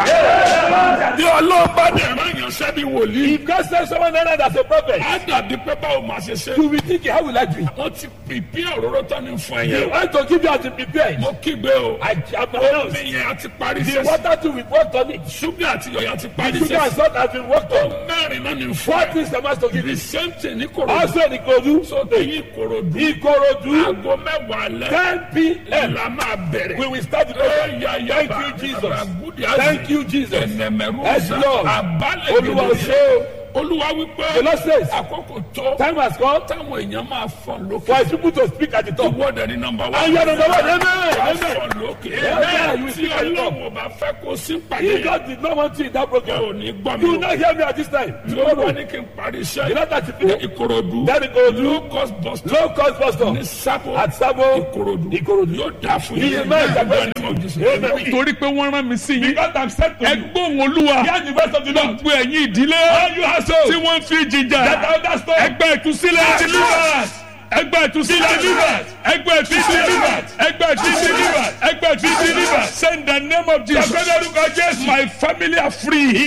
If bí ọlọ́ọ̀bá dẹ̀ rán yàn sẹ́bi wòlíì God sends someone else as a prophet, á dàbí pé báwo máa ṣe ṣe you will think, how will I do it? wọ́n ti pìpì òróró tán ní fún I ẹ̀yẹ want to give you as a prepared. mo kígbe o I am omi announced. yẹn a ti parí The sẹ́sì water too, we worked on it. ṣúgà àti yọ̀yà ti parí Sugar and sẹ́sì salt has been worked on. mẹ́rin náà ní fún What ẹ is the master give the you? same thing ní kòròdú Also in Ikodu, so èyí kòròdú Ikorodu, aago mẹ́wàá lẹ́ 10 p.m. la máa bẹ̀rẹ̀. We will start the program. Thank Thank you, Jesus. Thank you, Jesus. Yes, Lord. Àbálẹ̀ Olúwa gidi. ṣe Olúwa wípé The Lord says, àkókò tó time has come táwọn èèyàn máa fọ̀n lókè. for his people to speak at the top. Ìwọ́dẹ̀ ní nọmba wá. And you are number one. Amen. Wàá Amen. fọ̀n lókè. Amen. You Tí speak at the top. Ọlọ́run ò bá fẹ́ kó sí If pàdé. God did not want you in that Ẹ ò program, ní gbọ́ mi you will o. not hear me at this time. Tí Olúwa Tomorrow, ní kí n parí the iṣẹ́ Lord has finished. Ìkòròdú. Then Ikorodu, Low cost bus stop. low cost bus stop. Ní Sábò. At Sabo, Ìkòròdú. Ikorodu. Yóò dà fún He yín. is my Amen. Amen. Torí pé wọ́n rán mi sí yín. Because I'm sent to you. Ẹgbọ́n Olúwa. Hear the voice of the Lord. Gbogbo ẹ̀yin ìdílé. All you households Tí wọ́n fi jìjà. that are under storm. ẹgbẹ́ ìtúsílẹ̀ Deliverance. ẹgbẹ́ ìtúsílẹ̀ Deliverance. ẹgbẹ́ ìtúsílẹ̀ Deliverance. ẹgbẹ́ ìtúsílẹ̀ ẹgbẹ́ ìtúsílẹ̀ send the name of Jesus Ẹgbẹ́ orúkọ Jésù. my family are free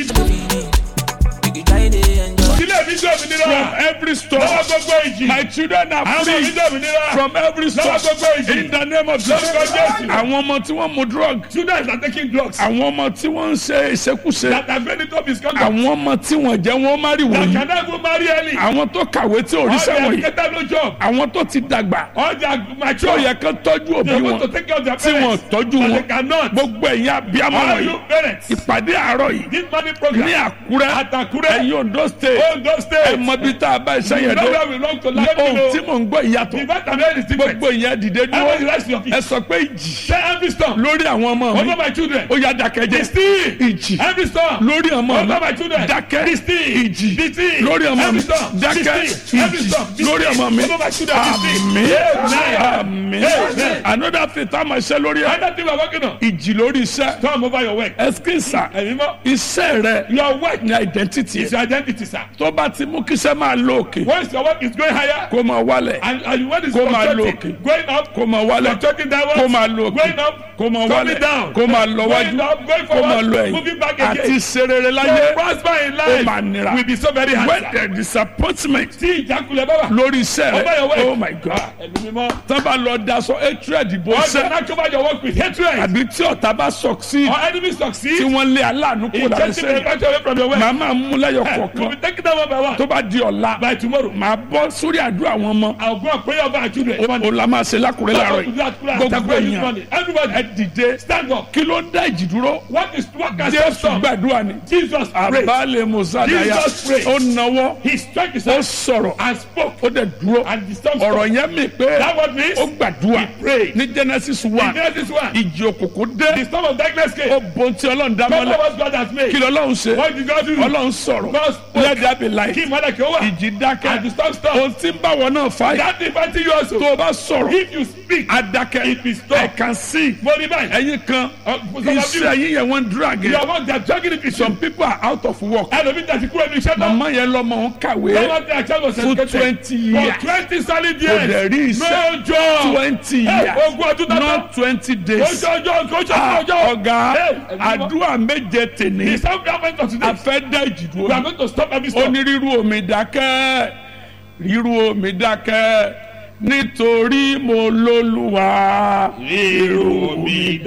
Ilé mi jẹ́ òmìnira. from every storm Lọ́wọ́ gbogbo ìjì. my children are Àwọn ọmọ mi free jẹ́ òmìnira. from every storm Lọ́wọ́ gbogbo ìjì. in the name of Jesus Lórúkọ Jésù. àwọn ọmọ tí wọ́n mu drug Students are taking drugs. àwọn ọmọ tí wọ́n ń ṣe ìṣekúṣe That have made it up is conduct. àwọn ọmọ tí wọ́n jẹ́ wọ́n má rí That wọ̀nyí can never marry early. àwọn tó kàwé tí ò rí All the sẹ́wọ̀n yìí educated no job. àwọn tó ti dàgbà All the tó mature. yẹ kán tọ́jú òbí They want wọn to take care of their tí wọn parents. tọ́jú But wọn they cannot. gbogbo ẹ̀yin abiyamọ All wọ̀nyí you parents. ìpàdé àárọ̀ yìí This money program. ní àkúrẹ́ At Àkúrẹ́. ẹ̀yin ondo state Ondo those states. ẹ mọ bí tá a bá iṣẹ́ You yẹn know dé where we belong to. ní Let me ohun know. tí mò ń gbọ́ ìyàtọ̀ The fact I'm hearing is different. gbogbo ìyẹn dìde Everybody dúró rise to your feet. ẹ sọ pé ìjì Say every storm. lórí àwọn ọmọ mi Over my children. ó yá dákẹ́jẹ́ Be still. ìjì Every storm. lórí ọmọ mi Over my children. dákẹ́ Be still. ìjì Be still. lórí ọmọ mi Every storm. Be dákẹ́ still. Every ìjì storm. Be lórí still. ọmọ mi Over my children. Be still. àmín Amen. àmín Amen. another thing tá a máa ṣe lórí ẹ Another thing we're working on. ìjì lórí iṣẹ́ Storm over your work. ẹsikísà Ẹ̀mí mọ́. iṣẹ́ rẹ Your work ní identity is ẹ your identity, sir. tó bá ti mú kíṣẹ́ máa lọ òkè Once your work is going higher, kó máa wálẹ̀ and, and when it's Kó máa lọ fluctuating, òkè. going up, kó máa wálẹ̀ fluctuating downwards, kó máa lọ òkè going up, kó máa coming wálẹ̀ down, kó máa lọ wájú going up, going kó máa forward, lọ moving ẹ̀yìn back àti again. serere To láyé prosper in ó máa life nira will be so very hard. when sir. there is disappointment Tí ìjákulẹ̀ bá wà. lórí iṣẹ́ Over your rẹ work. oh my god Ẹ̀mí mímọ́. tán bá lọ daṣọ hatred bó Also ṣẹ́ not cover your work with hatred. àbí tí ọ̀tá bá succeed Or enemy tí succeed. wọ́n lé aláàánú kó In lára taking the sẹ́yìn battle away from your work. màá máa mú lẹ́yọ̀ We'll be kọ̀ọ̀kan taking them one by one. tó bá di ọ̀la By tomorrow. màá bọ́ sórí àdúrà àwọn ọmọ I'll go and pray over our children. o la máa ṣe lákùrẹ́ láàárọ̀ yìí gbogbo Gbogbo èèyàn Everybody ẹ dìde stand up. kí ló ń dá ìjì dúró What is what can jésù stop? gbàdúrà ni Jesus prayed. àbálẹ̀ mùsàdáyà Jesus prayed. ó nawọ́ He struck his ó hand sọ̀rọ̀ and spoke. ó dẹ̀ dúró And the storm ọ̀rọ̀ stopped. yẹn mi pé That what means? ó gbàdúrà He prayed. ní genesis In one Genesis 1. ìjì òkùnkùn The dé storm of darkness came. ó bon tí ọlọ́run dá Remember mọ́lẹ̀ what God has made. kí lọ́lọ́run ṣe What did God do? ọlọ́run sọ̀rọ̀ God spoke. let there be light Kí ìmọ̀lẹ̀ kí ó wà. ìjì dákẹ́ And the storm stopped. ohun tí ń bá wọn náà fà yà That is fighting you also. tó o bá sọ̀rọ̀ If you speak, adakẹ́ It is stop. I can see mo ní báyìí. ẹ̀yin kan Uh, some of you- iṣẹ́ yín yẹn wọ́n drag You ẹ̀ are one that dragging it with some you. people are out of work Ẹlòmí tẹ̀sí kúrò ní iṣẹ́ náà. màmá yẹn lọ́mọ ń kàwé Someone tell child was For educated 20 years. For twenty solid kò dẹ̀ years. rí iṣẹ́ No job. twenty Hey, years ogún ọdún tán. not twenty days Ojú ọjọ́ ojú Ah, ọjọ́. ọ̀gá Hey, ẹ̀mí mímọ́. àdúrà méje tèní The sound government of today. a fẹ́ dá ìjì We are dúró going to stop every storm. onírúurú omi dákẹ́ ríru omi dákẹ́ nítorí mo lólúwa Èrò mi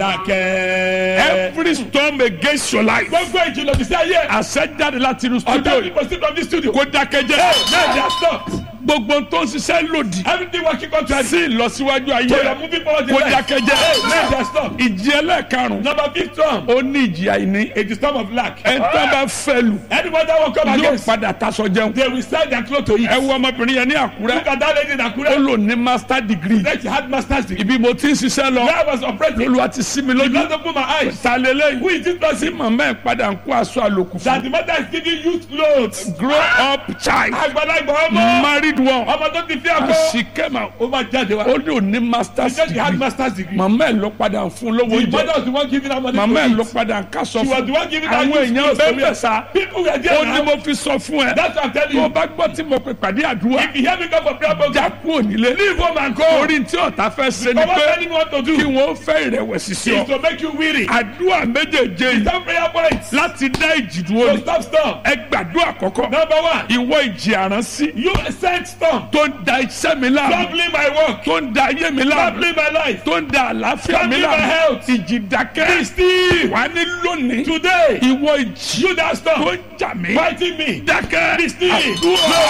dákẹ́. every storm against your life Gbogbo ìjìnlẹ̀ ti sí ayé. àṣẹ jáde láti inú studio Ọjọ́ yìí people still from this studio. kó dákẹ́ jẹ́ Now they are stopped. gbogbo tó ń ṣiṣẹ́ lòdì Everything working contrary. sí ìlọsíwájú So you ayé are moving forward in kó life. dákẹ́ jẹ́ Now they are stopped. ìjì ẹlẹ́ẹ̀karùn-ún Number fifth storm. ó ní ìjì àìní It is storm of lack. ẹ̀ńtọ́ bá fẹ́ lù Anyone that will come yóò against. padà taṣọ jẹun They will sell their clothes to eat. ẹ wo ọmọbìnrin yẹn ní àkúrẹ́ Look at that lady in ó Akure. lò ní master degree Like she had master's degree. ibi mo ti ń ṣiṣẹ́ lọ Where I was operating. olùwà ti sí mi lójú Lord open my eyes. ta lélẹ́yìn Who is this tí person? màmá ẹ̀ padà ń kó aṣọ àlòkù That fún the mother is giving youth clothes. grow up child Àgbàlagbà ọmọ. married one Ọmọ tó ti fi and àpò. she came out Ó máa jáde wá. ó ní òní master She said she had degree master's degree. màmá ẹ̀ ló padà ń fún lówó The mother jẹ was the one giving her money màmá ẹ̀ to ló eat. padà ń kásọ She was fún the one giving her àwọn youth èèyàn clothes to bẹ́ẹ̀ wear. sá People were ó there ní now. mo fi sọ fún ẹ That's what I'm telling tó o you. bá gbọ́ tí mo pè pàdé àdúrà If you hear me come for prayer program, já kúrò nílé leave home and go. orí tí ọ̀tá fẹ́ ṣe ni But what pé anyone want to kí do wọ́n fẹ́ ìrẹ̀wẹ̀sì sí is ọ to make you weary. àdúrà méjèèjé yìí Some prayer points. láti dá ìjì dúró So ni stop storm. ẹ gbàdúrà kọ́kọ́ Number one. ìwọ ìjì àránsí You sent storm. tó ń da iṣẹ́ mi láàmú Troubling my work. tó ń da ayé mi láàmú Troubling my life. tó ń da àlàáfíà mi Troubling my láàmú health. ìjì dákẹ́ Be still. wà ní lónìí Today. ìwọ ìjì You that tó storm. ń jà mí Fighting me. dákẹ́ Be still. àdúrà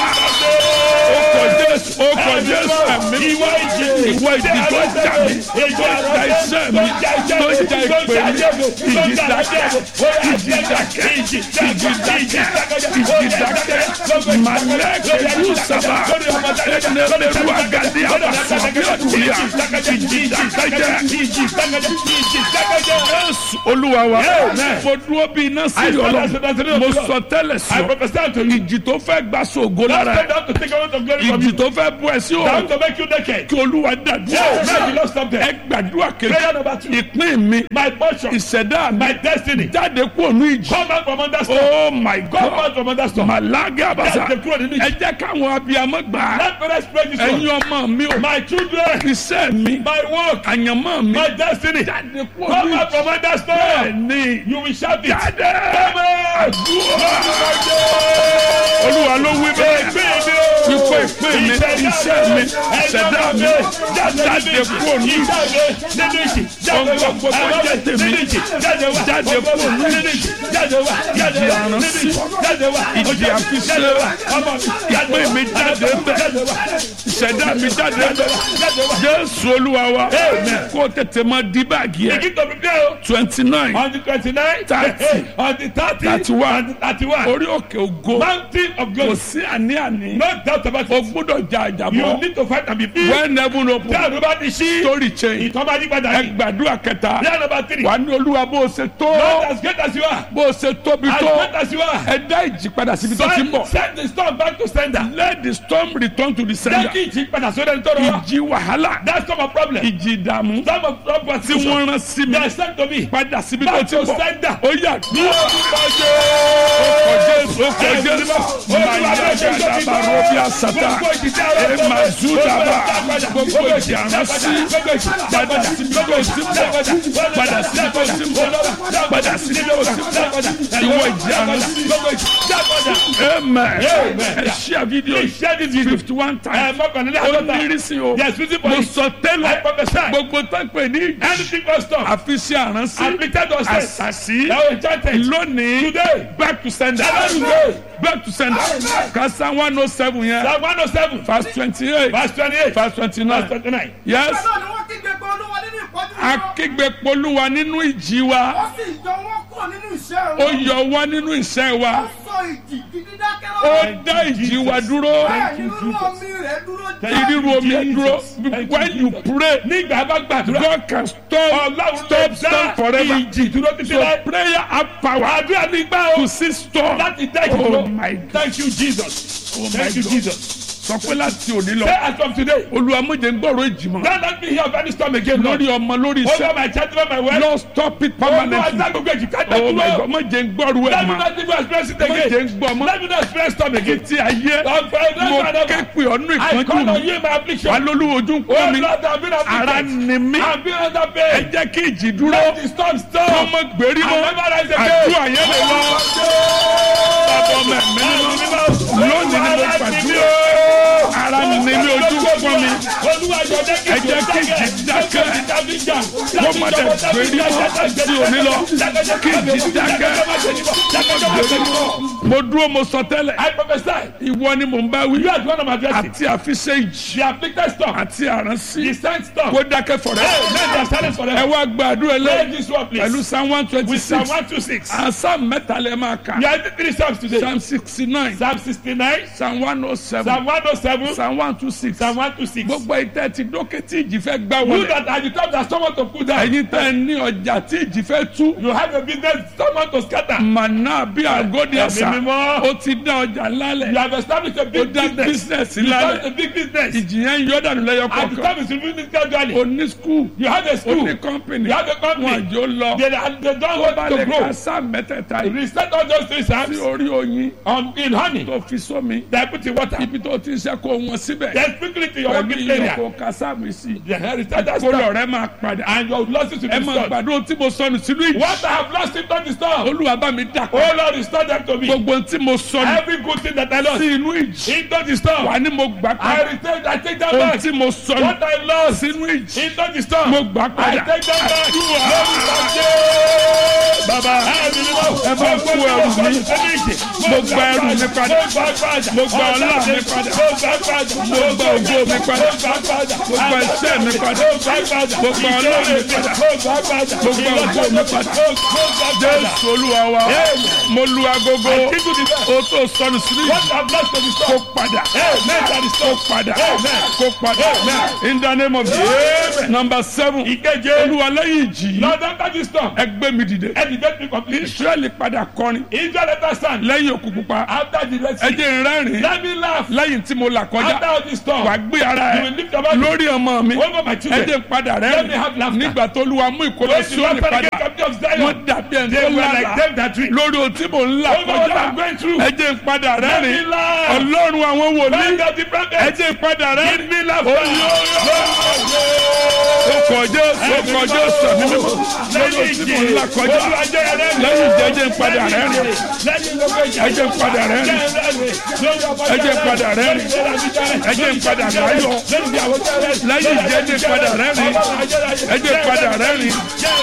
ọkọ̀ jésù ọkọ̀ jésù ẹ̀mí Ìwọ ìjì. ìwọ ìjì tó ń jà mí tó ń da iṣẹ́ mi tó ń da ìpè mi ìjì dákẹ́ ìjì dákẹ́ ìjì dákẹ́ ìjì dákẹ́ malẹ́kẹ̀ yóò sábà ẹnẹ́rẹ́rú agadi àbàsọ̀ bí ọ̀dùnúyà ìjì dákẹ́ jésù olúwa wa mo dúró bí iná sí ọlọ́run mo sọ tẹ́lẹ̀ I sí ọ prophesy to you. ìjì tó fẹ́ gba sògo That's lára not ẹ̀ down to take away the glory from ìjì you. tó fẹ́ bú ẹ sí Down òòrùn to make you naked. kí olúwa dàdúrà Yeah, now you lost something. ẹ gbàdúrà kejì Prayer number two. ìpín mi My portion. ìṣẹ̀dá mi My destiny. jáde kúrò ní ìjì Come out from under storm. oh my Come out god from under storm. màlágé àbàṣà Jáde kúrò nínú ìjì. ẹ jẹ́ káwọn abiyamọ gbà á Let parents pray this ẹ̀yin one. ọmọ mi ò My children. iṣẹ́ mi My work. àyànmọ́ mi My destiny. jáde kúrò Come ní out ìjì from under storm. bẹ́ẹ̀ni You will shout it. jáde Come out. àdúrà olúwa ló wí bẹ́ẹ̀ wípé ìpín mi iṣẹ́ mi ìṣẹ̀dá mi jáde kúrò ní ìjì ohun gbogbo tó jẹ́ tèmi jáde kúrò ní ìjì ìjì àránsí ìjì àfiṣẹ́ ìpín mi jáde bẹ́ẹ̀ ìṣẹ̀dá mi jáde jésù olúwa wa kó tètè mọ di báàgì ẹ Begin to prepare o. twenty nine On the twenty-nine. Thirty. On the thirty. Thirty-one. On the thirty-one. orí òkè ògo Mountain of kò glory. sí àní-àní No doubt about o it. gbúdọ̀ jà You àjàbọ̀ need to fight and be free. when heaven Tí open àdúrà bá ti ṣí. story change Ìtọ́ bá yí padà ẹ yìí. gbàdúrà kẹta Prayer number three. wà ní olúwa bó o ṣe tó Lord as great as you are. bó o ṣe tóbi As tó great as you are. ẹ dá ìjì padà síbi tó ti ń Send bọ̀ send the storm back to sender. let the storm return to the Jẹ́ sender kí ìjì padà sórí ẹni tó rọ wá. ìjì wàhálà That's not my problem. ìjì ìdààmú Some of problem tí wọ́n rán sí mi They are sent to me. padà síbi tó Back ti to ń bọ̀ sender. ó yà Ní orúkọ Jésù. ọkọ̀ jésù ọkọ̀ jésù mayagada barobi asata emazudaba gbogbo ìjì àránsí padà síbi tó ti ń bọ̀ padà síbi tó ti ń bọ̀ padà síbi tó ti ń bọ̀ ìwọ ìjì àránsí amen ẹ ṣíà fídíò Share this video. fifty one Ẹ times mọ́kànlélẹ́ ó àádọ́ta. ní ìrísí o Yes, fifty mo points. sọ I tẹ́lẹ̀ prophesy. gbogbo tó ń pè ní ìjì Anything but storm. àfiṣe àránsí Afflicted or sick. àṣàṣì That was enchanted. lónìí Today. back to sender Today. back to sender kasa one oh seven yẹn Psalm one oh seven. verse twenty eight Verse twenty-eight. verse twenty Verse nine twenty-nine. yes náà ni wọ́n kígbe pé olúwa nínú ìpọ́jú wọn. akígbe polúwa nínú ìjì wa ó sì yọ wọ́n kúrò nínú iṣẹ́ ó wọn. yọ wá nínú iṣẹ́ ó wa sọ ìjì gidi dákẹ́ ó lọ́wọ́. dá ìjì wa dúró bẹ́ẹ̀ ni rírú omi rẹ̀ dúró ìrírú omi dúró when you pray Nígbà bá gbàdúrà. God can stop Ọlọ́run stop lè storm dá forever ìjì dúró títí so láì. prayer have power Àdúrà ní gbà o. to see storm Láti dá ìjì oh dúró. my God Thank you Jesus. oh my Thank you God Jesus. sọ pé láti òní Say lọ as from today. olùwàmújẹ ń gbọ́rọ̀ èjì mọ́ Don't let me hear of any storm again. Lord. lórí ọmọ lórí Over iṣẹ́ my child, over my wife. lọ stop it Olúwa permanently dá gbogbo èjì ká dá oh my dúró. God má jẹ́ ń gbọ́rọ̀ ẹ̀ Let me mọ́ not even experience it má jẹ́ again. ń gbọ́ mọ́ Let me not experience storm again. ti ayé Ọ̀fẹ́ mo ọ̀dọ́ ké pè ọ́nú I ìpọ́njú call on mi you in my affliction. wà lólu ojú ń Oh pọ́n mi Lord, I've been ara afflicted. ni mí I've been under ẹ pain. jẹ́ kí ìjì dúró Let the storm stop. ọmọ gbèrí mọ́ I'll never rise again. àdúrà yẹn lè lọ bàbá ọmọ ẹ̀mí nínú lónìí ni mo gbàdúrà ara ni mí ojú ń pọ́n mi ẹ jẹ́ kí ìjì dákẹ́. wọ́n má dẹ̀ gbèrí mọ́ sí òní lọ kí ìjì dákẹ́ gbèrí mọ́ mo dúró mo sọ tẹ́lẹ̀ I prophesy. ìwọ ni mò ń bá wí You are the one of my blessing. àti àfiṣe ìjì The afflicted storm. àti àránsí The sent storm. kó dákẹ́ fọ̀rẹ́ Hey, let their silence ẹ forever. wá gbàdúrà Pray lẹ́yìn this one, please. pẹ̀lú psalm one twenty With Psalm six one two six. psalm mẹ́ta lẹ́ máa kà You are the three psalms today. psalm sixty nine Psalm sixty-nine. psalm one oh seven Psalm one oh seven. psalm one two six Psalm one two six. gbogbo ìtẹ́ ti dókè tí ìjì fẹ́ gbá You wọlé that are the top that someone to put down. ẹ̀yin tẹ́ ẹ ní ọjà tí ìjì fẹ́ tú You have a business someone to scatter. màná bí àgọ́dì ẹ̀sà Ẹ̀mí mímọ́. ó ti dá ọjà You lálẹ̀ have established a ó big dá business. business You have a lálẹ̀ big business. ìjì yẹn ń yọ dànù lẹ́yọ And the kọ̀ọ̀kan time is removing gradually. ó ní skul You have a ó school. ní kọ́mpìnì You have a company. wọn àjò lọ They, they don't tó bá want to lè grow. ka sáà mẹ́tẹ̀ẹ̀ta yìí Reset all those three sí psalms orí oyin on, in honey. tó fi sómi They put in water. ibi tó ti ń ṣe kó wọn síbẹ̀ Then quickly to your pẹ̀lú working iyọ̀ area. kó ka sáàmì sí The reset that kó lọ storm. rẹ máa padà And your losses will ẹ be máa restored. gbàdúrà tí mo sọnù sínú ìjì What I have lost in not the storm. olúwa bá mi dà Oh Lord, restore them to me. gbogbo tí mo sọnù Every good thing that I lost sí inú ìjì into the storm. wà ní mo gbà I padà return. I take that ohun back. tí mo sọnù What I lost sínú ìjì into the storm. mo gbà I padà take that back. bàbá ẹ bá kú ẹrù mi mo gba ẹrù mi padà mo gba ọlá mi padà mo gba ògo mi padà mo gba iṣẹ́ mi padà mo gba ọlá mi padà mo gba ògo mi padà jésù olúwa wa mo lu agogo o tó sọnù sínú ìjì kó padà kó padà kó padà in the name of jesus number seven olúwa lẹ́yìn ìjì yìí Lord, after this storm, ẹ gbé mi dìde educate me completely. israẹli padà kọrin Israel understand. lẹ́yìn òkú pupa After the Red ẹ Sea, jẹ́ n rẹ́rìn let me laugh. lẹ́yìn tí mo là After kọjá all this storm, wà gbé ara you ẹ will lift your body lórí ọmọ mi over my ẹ children. jẹ́ n padà Let me rẹ́rìn have laughter. nígbà tó lu amú ìkólọ When the sóòlì Lord padà again captive of wọ́n Zion, dàbí ẹni they tó were like lára them that tree. lórí ohun tí mò ń là Over what kọjá I'm going through. ẹ jẹ́ n padà Let me rẹ́rìn laugh. ọlọ́run àwọn wòlíì Bend of the ẹ prophet. jẹ́ n padà Give rẹ́rìn me laughter. Oyo, Lord, ó kọjá ó kọjá sàmì mímọ́ lórí tí mo ń là kọjá lẹ́yìn jẹ́jẹ́ ń padà rẹ̀ rìn ẹjẹ́ ń padà rẹ̀ rìn ẹjẹ́ ń padà rẹ̀ rìn ẹjẹ́ ń padà láyọ̀ lẹ́yìn jẹ́jẹ́ ń padà rẹ̀ rìn ẹjẹ́ ń padà rẹ̀ rìn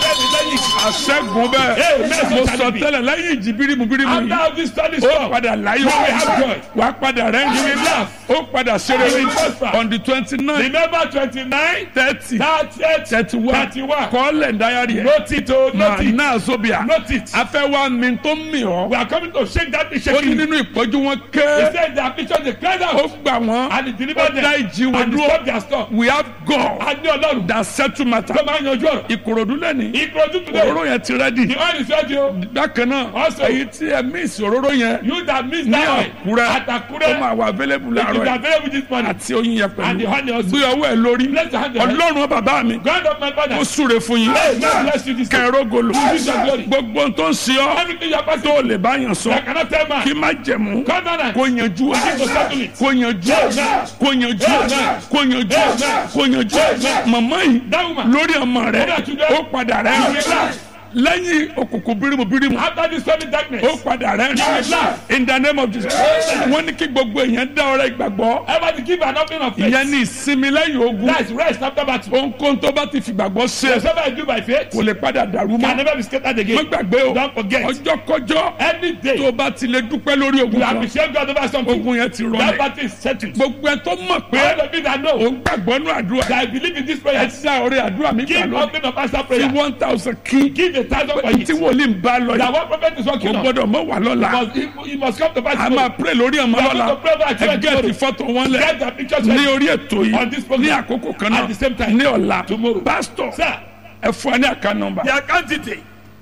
àṣẹ́gun bẹ́ẹ̀ mo sọ tẹ́lẹ̀ lẹ́yìn ìjì bírímù bírímù yìí ó padà láyọ̀ wà á padà rẹ̀ rìn ó padà ṣeré on the twenty nine Remember twenty nine thirty thirty thirty one thirty one. kọ́lẹ̀ dayari ẹ̀ Note it o note it. náà sóbìà Note it. afẹ́ wa mi tó mi ọ́ We are coming to shake that thing ó ní shaking. nínú ìpọ́jú wọn He ké said the affliction dey clear ó out gbà wọ́n and he delivered ó them dá ìjì wọn and he stopped dúró their storm. we have God A ní ọlọ́run that settle matter tó máa ń yanjú ọ̀rọ̀. ìkòròdú lẹ́ni Ìkòròdú today òróró yẹn ti rẹ́dì the oil is ready o. bákan náà Also- èyí tí ẹ miss òróró yẹn You that miss ní that oil àkúrẹ́ at ó Akure máa wà available it is láàárọ̀ yìí available this morning. àti oyin yẹn And the pẹ̀lú honey also. gbé ọwọ́ ẹ lórí Bless your hand, your hand. ọlọ́run bàbá mi God of my father. ó súre fún yín Hey, God bless you this day. kẹrógolo use your glory. gbogbo ohun tó ń ṣe ọ́ Everything you are passing tó lè bá yàn sọ I cannot tell man. kí má jẹ̀mú Come on and kó yanjú ẹ begin to settle it. kó yanjú ẹ kó yanjú ẹ kó yanjú ẹ kó yanjú ẹ màmá yìí That woman. lórí ọmọ rẹ That today. ó padà rẹ You will laugh. lẹ́yìn òkùnkùn bírímù bírímù After this sudden darkness. ó padà rẹ will laugh. in the name of Jesus wọ́n ní kí gbogbo èèyàn dá ọrẹ ìgbàgbọ́ Everybody give an offering of faith. ìyẹn ní ìsinmi lẹ́yìn ogun That's rest after battle. ohunkóhun tó bá ti fìgbàgbọ́ ṣe Whatever I do by faith kò lè padà dàrú can mọ́ never be scattered má again. gbàgbé o Don't forget. ọjọ́ kọjọ́ Any tó day o bá ti lè dúpẹ́ lórí ogun you kan appreciate God over something. ogun yẹn ti That rọlẹ̀ battle is settled. gbogbo ẹ tó mọ̀ pé All of you that o know ń gbàgbọ́ nù àdúrà that I believe in this ẹ prayer. ti dá ọrẹ àdúrà mi gbà Give lọ offering of answer fi prayer. one thousand kí Give a thousand for tí it. wòlíì ń bá lọ That yìí one prophet is kò working on. gbọ́dọ̀ mọ̀ wà lọ́la Must, he, he must come to pass. a máa pray lórí ọmọ We are lọ́la going to pray about ẹ children gẹ́ẹ̀tì tomorrow. fọ́tò wọn lẹ̀ Get the pictures ní ready. orí ètò On yìí this program. ní àkókò kan At the same náà time. ní ọ̀la Tomorrow. pásítọ̀ Sir, ẹ fún ẹ ní àká nọmba the account detail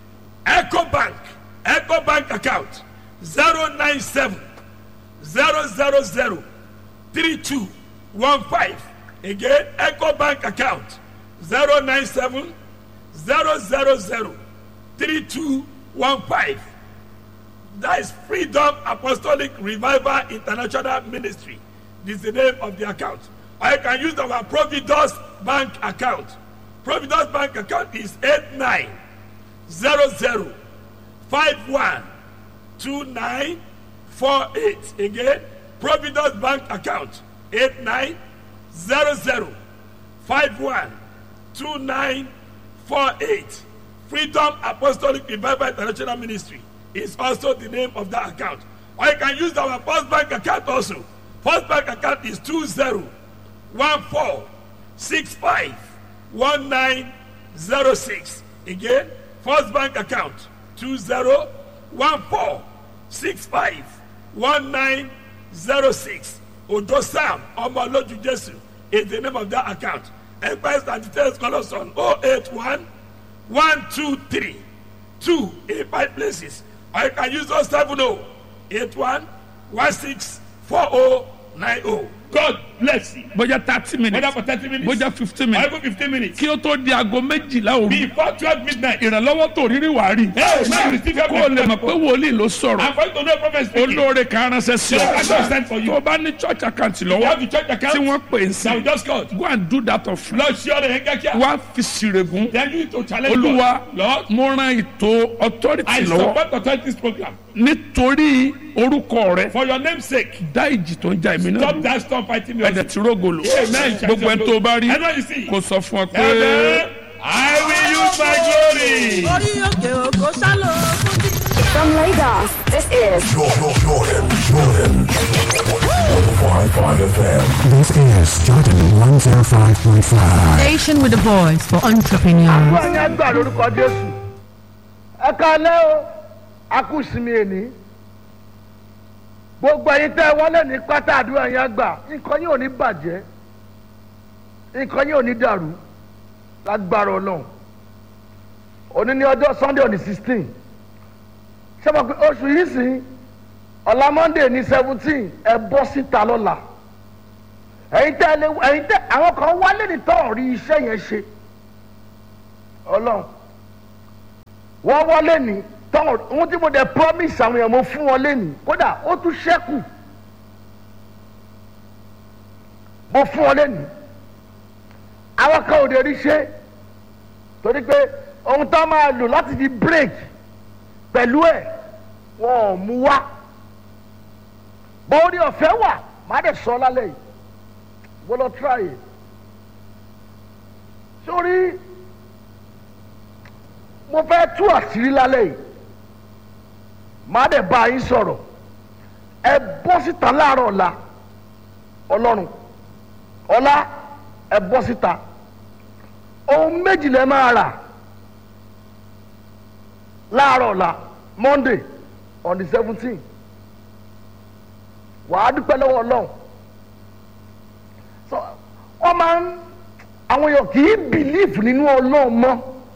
eco bank eco bank account zero nine seven zero zero zero three two one five again eco bank account zero nine seven zero zero zero three two one five that is freedom apostolic revival international ministry this is the name of the account or you can use our providus bank account providus bank account is eight nine zero zero five one two nine four eight again providus bank account eight nine zero zero five one two nine four eight freedom apostolic revival international ministry is also the name of that account or you can use our first bank account also first bank account is two zero one four six five one nine zero six again first bank account two zero one four six five one nine zero six odo sam ọmọlójú jésù is the name of that account empire and details call us on oh eight one one two three two eight five places or you can use those seven oh eight one one six four oh nine oh god bless you. bójá thirty minutes whether for thirty minutes bójá fifteen or minutes even fifteen minutes kí ó tó di aago méjìlá òru before twelve midnight. ìrànlọ́wọ́ tó rírí wàá rí Hey, man, receive your kó o lè mọ̀ pé wòlíì ló sọ̀rọ̀ I'm going to know prophet speaking. olóore kan ránṣẹ́ sí The pastor sent for ọ you. tó o bá ní church account You lọ́wọ́ have the church tí account. wọ́n pè é Now we sí just called. go and do that of free Lord, sure they get here. wá fi sírègùn Then you need to challenge olúwa God. Lord, mo ran ètò authority I lọ́wọ́ support authorities program. nítorí orúkọ rẹ For your name's sake, dá ìjì tó ń ja èmi náà stop dúró. that storm fighting me. ẹ̀dẹ̀ tí rógolo Amen. gbogbo ẹni tó bá rí Anyone you see. kò sọ fún ọ pé Amen. I will use my glory. orí òkè òkò sálọ fún mi. From Lagos, this is Jordan, Jordan, Jordan. 105.5 FM. This is Jordan 105.5. Station with a voice for entrepreneurs. àdúrà ní ẹgbà lórúkọ jésù ẹ káalẹ́ o a kú sinmi èní gbogbo ẹyin tẹ́ ẹ wọlé ní pátá àdúrà yẹn gbà nǹkan yóò ní bàjẹ́ nǹkan yóò ní dàrú lágbára ọlọ́run òní ní ọjọ́ sunday on the sixteen ṣé mo pe oṣù yìí sìn ọ̀la monday ní seventeen ẹ bọ́ síta lọ́la ẹ̀yin tẹ́ ẹ lé ẹ̀yin tẹ́ àwọn kan wálé ní tọ́ rí iṣẹ́ yẹn ṣe ọlọ́run wọ́n wọlé ní tọ́ ohun tí mo dẹ̀ promise àwọn èèyàn mo fún wọn lẹ́nu kódà ó tún ṣẹ́kù mo fún wọn lẹ́nu àwọn kan ò lè rí ṣe torí pé ohun tó máa lò láti fi break pẹ̀lú ẹ̀ wọn ò mú wá bọ́ọ̀rì ọ̀fẹ́ wà má dẹ̀ sọ lálẹ́ yìí wọ́n lọ try it sórí mo fẹ́ tú àṣírí lálẹ́ yìí má dẹ̀ bá yín sọ̀rọ̀ ẹ bọ́ síta láàárọ̀ ọ̀la ọlọ́run ọ̀la ẹ bọ́ síta ohun méjì lẹ máa rà láàárọ̀ ọ̀la monday on the seventeen wàá dúpẹ́ lọ́wọ́ ọlọ́run so wọ́n máa ń àwọn èèyàn kì í bìlíìfù nínú ọlọ́run mọ́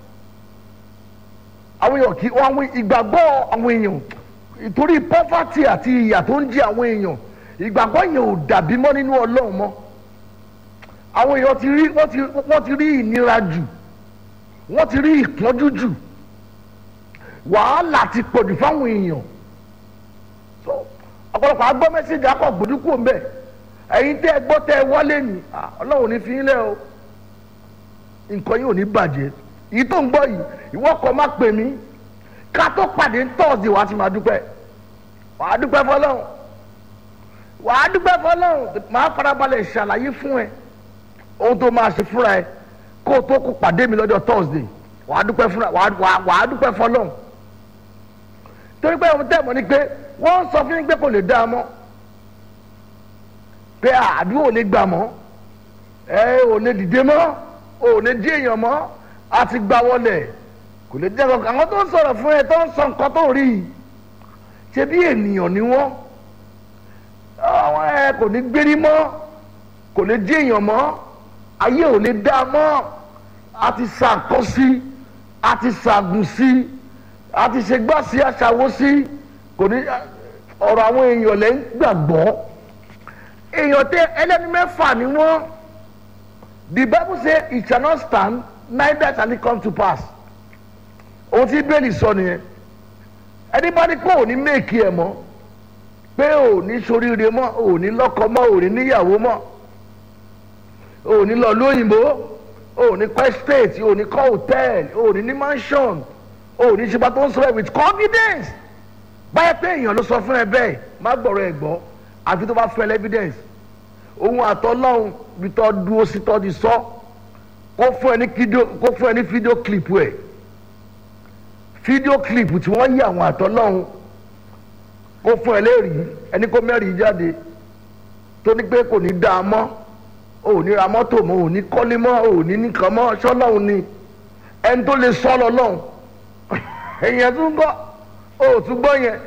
àwọn èèyàn kì í àwọn ìgbàgbọ́ àwọn èèyàn ìtorí poverty àti ìyà tó ń jẹ àwọn èèyàn ìgbàgbọ́ yẹn ò dàbí mọ́ nínú ọlọ́run mọ́ àwọn èèyàn ti rí wọ́n ti wọ́n ti rí ìnira jù wọ́n ti rí ìpọ́njú jù wàhálà ti pọ̀jù fáwọn èèyàn so ọ̀pọ̀lọpọ̀ agbọ́ mẹ́sẹ̀gì akọ̀ gbòdúkú ń bẹ̀ ẹ̀yin tẹ́ ẹ gbọ́ tẹ́ ẹ wọlé ni ah, ọlọ́run ò ní fi yín lẹ́ o nǹkan yìí ò ní bàjẹ́ èyí tó ń gbọ́ yìí ìwọ kọ́ má pè mí ká tó pàdé tọ́ọ̀sì wàá ti máa dúpẹ́ wàá dúpẹ́ fọlọ́run wàá dúpẹ́ fọlọ́run màá farabalẹ̀ ṣàlàyé fún ẹ ohun tó máa ṣe fúnra ẹ kó o tó kó pàdé mi lọ́jọ́ tọ́ọ̀sì wàá dúpẹ́ fúnra wàá wàá- wàá dúpẹ́ fọlọ́run torí pé ohun tẹ́ mọ̀ ni pé wọ́n ń sọ fún yín pé kò lè dá a mọ́ pé àdúrà ò lè gbà mọ́ ẹ ò lè dìde mọ́ ò lè jí èèyàn mọ́ a ti gbà wọlé kò lè jẹ́ kankan àwọn tó ń sọ̀rọ̀ fún ẹ tó ń sọ nǹkan tó rí i ṣe bí ènìyàn ni wọ́n àwọn ẹ kò ní gbérí mọ́ kò lè jí èèyàn mọ́ ayé ò lè dá a mọ́ a ti sàkọ́ sí a ti sàgùn sí a ti ṣe gbọ́ sí aṣàwó sí kò ní ọ̀rọ̀ àwọn èèyàn lẹ́ ń gbàgbọ́ èèyàn tẹ ẹlẹ́ni mẹ́fà ni wọ́n the bible say it shall not stand neither shall it come to pass ohun tí bẹ́ẹ̀lì sọ nìyẹn ẹni bá ní pé òní méèkì ẹ̀ mọ́ pé òní soríire mọ́ òní lọ́kọ mọ́ òní níyàwó mọ́ òní lọ lóyìnbó òní kọ́ estate òní kọ́ hotel òní ní mansion òní ṣe bá tó ń sọ̀rọ̀ with confidence báyẹ̀ pé èèyàn ló sọ fún ẹ bẹ́ẹ̀ má gbọ̀rọ̀ ẹ̀ gbọ́ àfi tó bá fún ẹ evidence òun àtọ́lọ́hún bí tọ́ dúró sí tọ́ di sọ kó fún ẹ ní fídíò kó fún ẹ ní fídíò clip ẹ̀ fídíò clip tí wọ́n yí àwọn àtọ́lọ́hún kó fún ẹ lẹ́rìí ẹni kó mẹ́rìí jáde tó ní pé kò ní dá a mọ́ ò ní ra mọ́tò mọ́ ò ní kọ́lé mọ́ ò ní nìkan mọ́ sọ́lọ́hún ni ẹni tó lè sọ́ lọ́lọ́hún èèyàn tún gbọ́ ò tún gbọ́ yẹn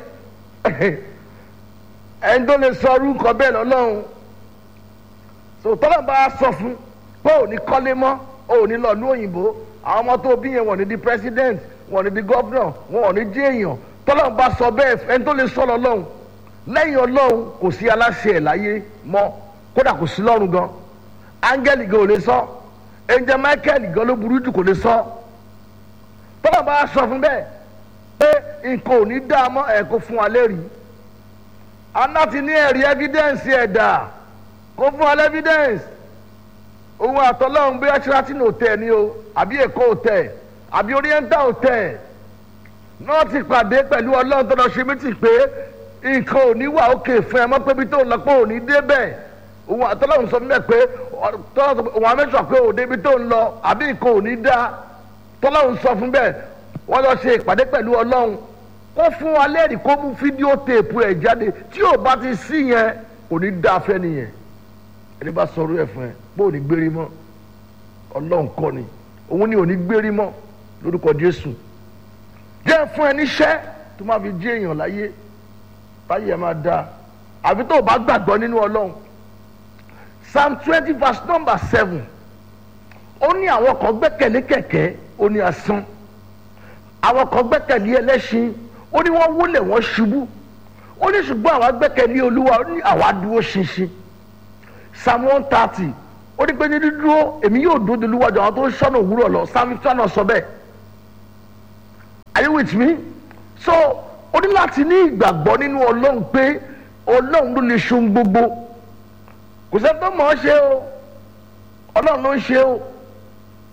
ẹni tó lè sọ orúkọ bẹ́ẹ̀ lọ́lọ́run so tọ́lá bá a sọ fún pé ò ní kọ́lé mọ́ ò ní lọ ní òyìnbó àwọn ọmọ tó bí yẹn wọ́n ní di president wọ́n ní di governor wọ́n ní di èèyàn tọ́lá bá sọ bẹ́ẹ̀ ẹni tó lè sọ lọ́lọ́run lẹ́yìn ọlọ́run kò sí aláṣẹ ẹ̀ láyé mọ́ kódà kò sí lọ́run gan áńgẹ́lì gan ò lè sọ ẹnjẹ michael gan ló burú jù kò lè sọ tọ́lá bá a sọ fún bẹ́ẹ̀ pé nǹkan ò ní dá a mọ́ ẹ̀ kó fún wa lẹ́rìí aná ti ní ẹ̀rí evidence ẹ̀dà kó fún wa evidence òun àtọ́lọ́hún bí ashratin hotel ni o àbí èkó hotel àbí oriental hotel náà ti pàdé pẹ̀lú ọlọ́run tó lọ ṣe mí ti pé nǹkan ò ní wà òkè fún ẹ mọ́ pé bí tó ń lọ pé ò ní débẹ̀ òun àtọ́lọ́hún sọ fún mi pé òun àmẹ́sọ̀ pé ò débi tó ń lọ àbí nǹkan ò ní dá tọ́lọ́hún sọ fún bẹ́ẹ̀ wọ́n lọ ṣe ìpàdé pẹ̀lú ọlọ́run kó fún wa lẹ́rìí kó mú fídíò téèpù ẹ̀ jáde tí ò bá ti sí yẹn kò ní dá afẹ́ nìyẹn ẹni bá sọ̀rọ̀ ẹ̀ fún ẹ bó ò ní gbérí mọ́ ọlọ́run kọ́ ni òun ni ò ní gbérí mọ́ lórúkọ jésù jẹ́ fún ẹ níṣẹ́ tó máa fi jí èèyàn láyé báyìí ẹ máa dáa àbí tó o bá gbàgbọ́ nínú ọlọ́run psalm twenty verse number seven ó ní àwọn kan gbẹ́kẹ̀lé kẹ̀kẹ́ ó ní asán àwọn kan gbẹ́kẹ̀lé ẹlẹ́ṣin ó ní wọ́n wólẹ̀ wọ́n ṣubú ó ní ṣùgbọ́n àwa gbẹ́kẹ̀lé olúwa ó ní àwa dúró ṣinṣin psalm one thirty ó ní pé ní dídúró èmi yóò dúró de olúwa jọ àwọn tó ń ṣọ́nà òwúrọ̀ lọ psalm fifty one sọ bẹ́ẹ̀ are you with me so ó ní láti ní ìgbàgbọ́ nínú ọlọ́run pé ọlọ́run ló lè ṣe ohun gbogbo kò sẹ́ni tó mọ̀ ọ́ ṣe o ọlọ́run ló ń ṣe o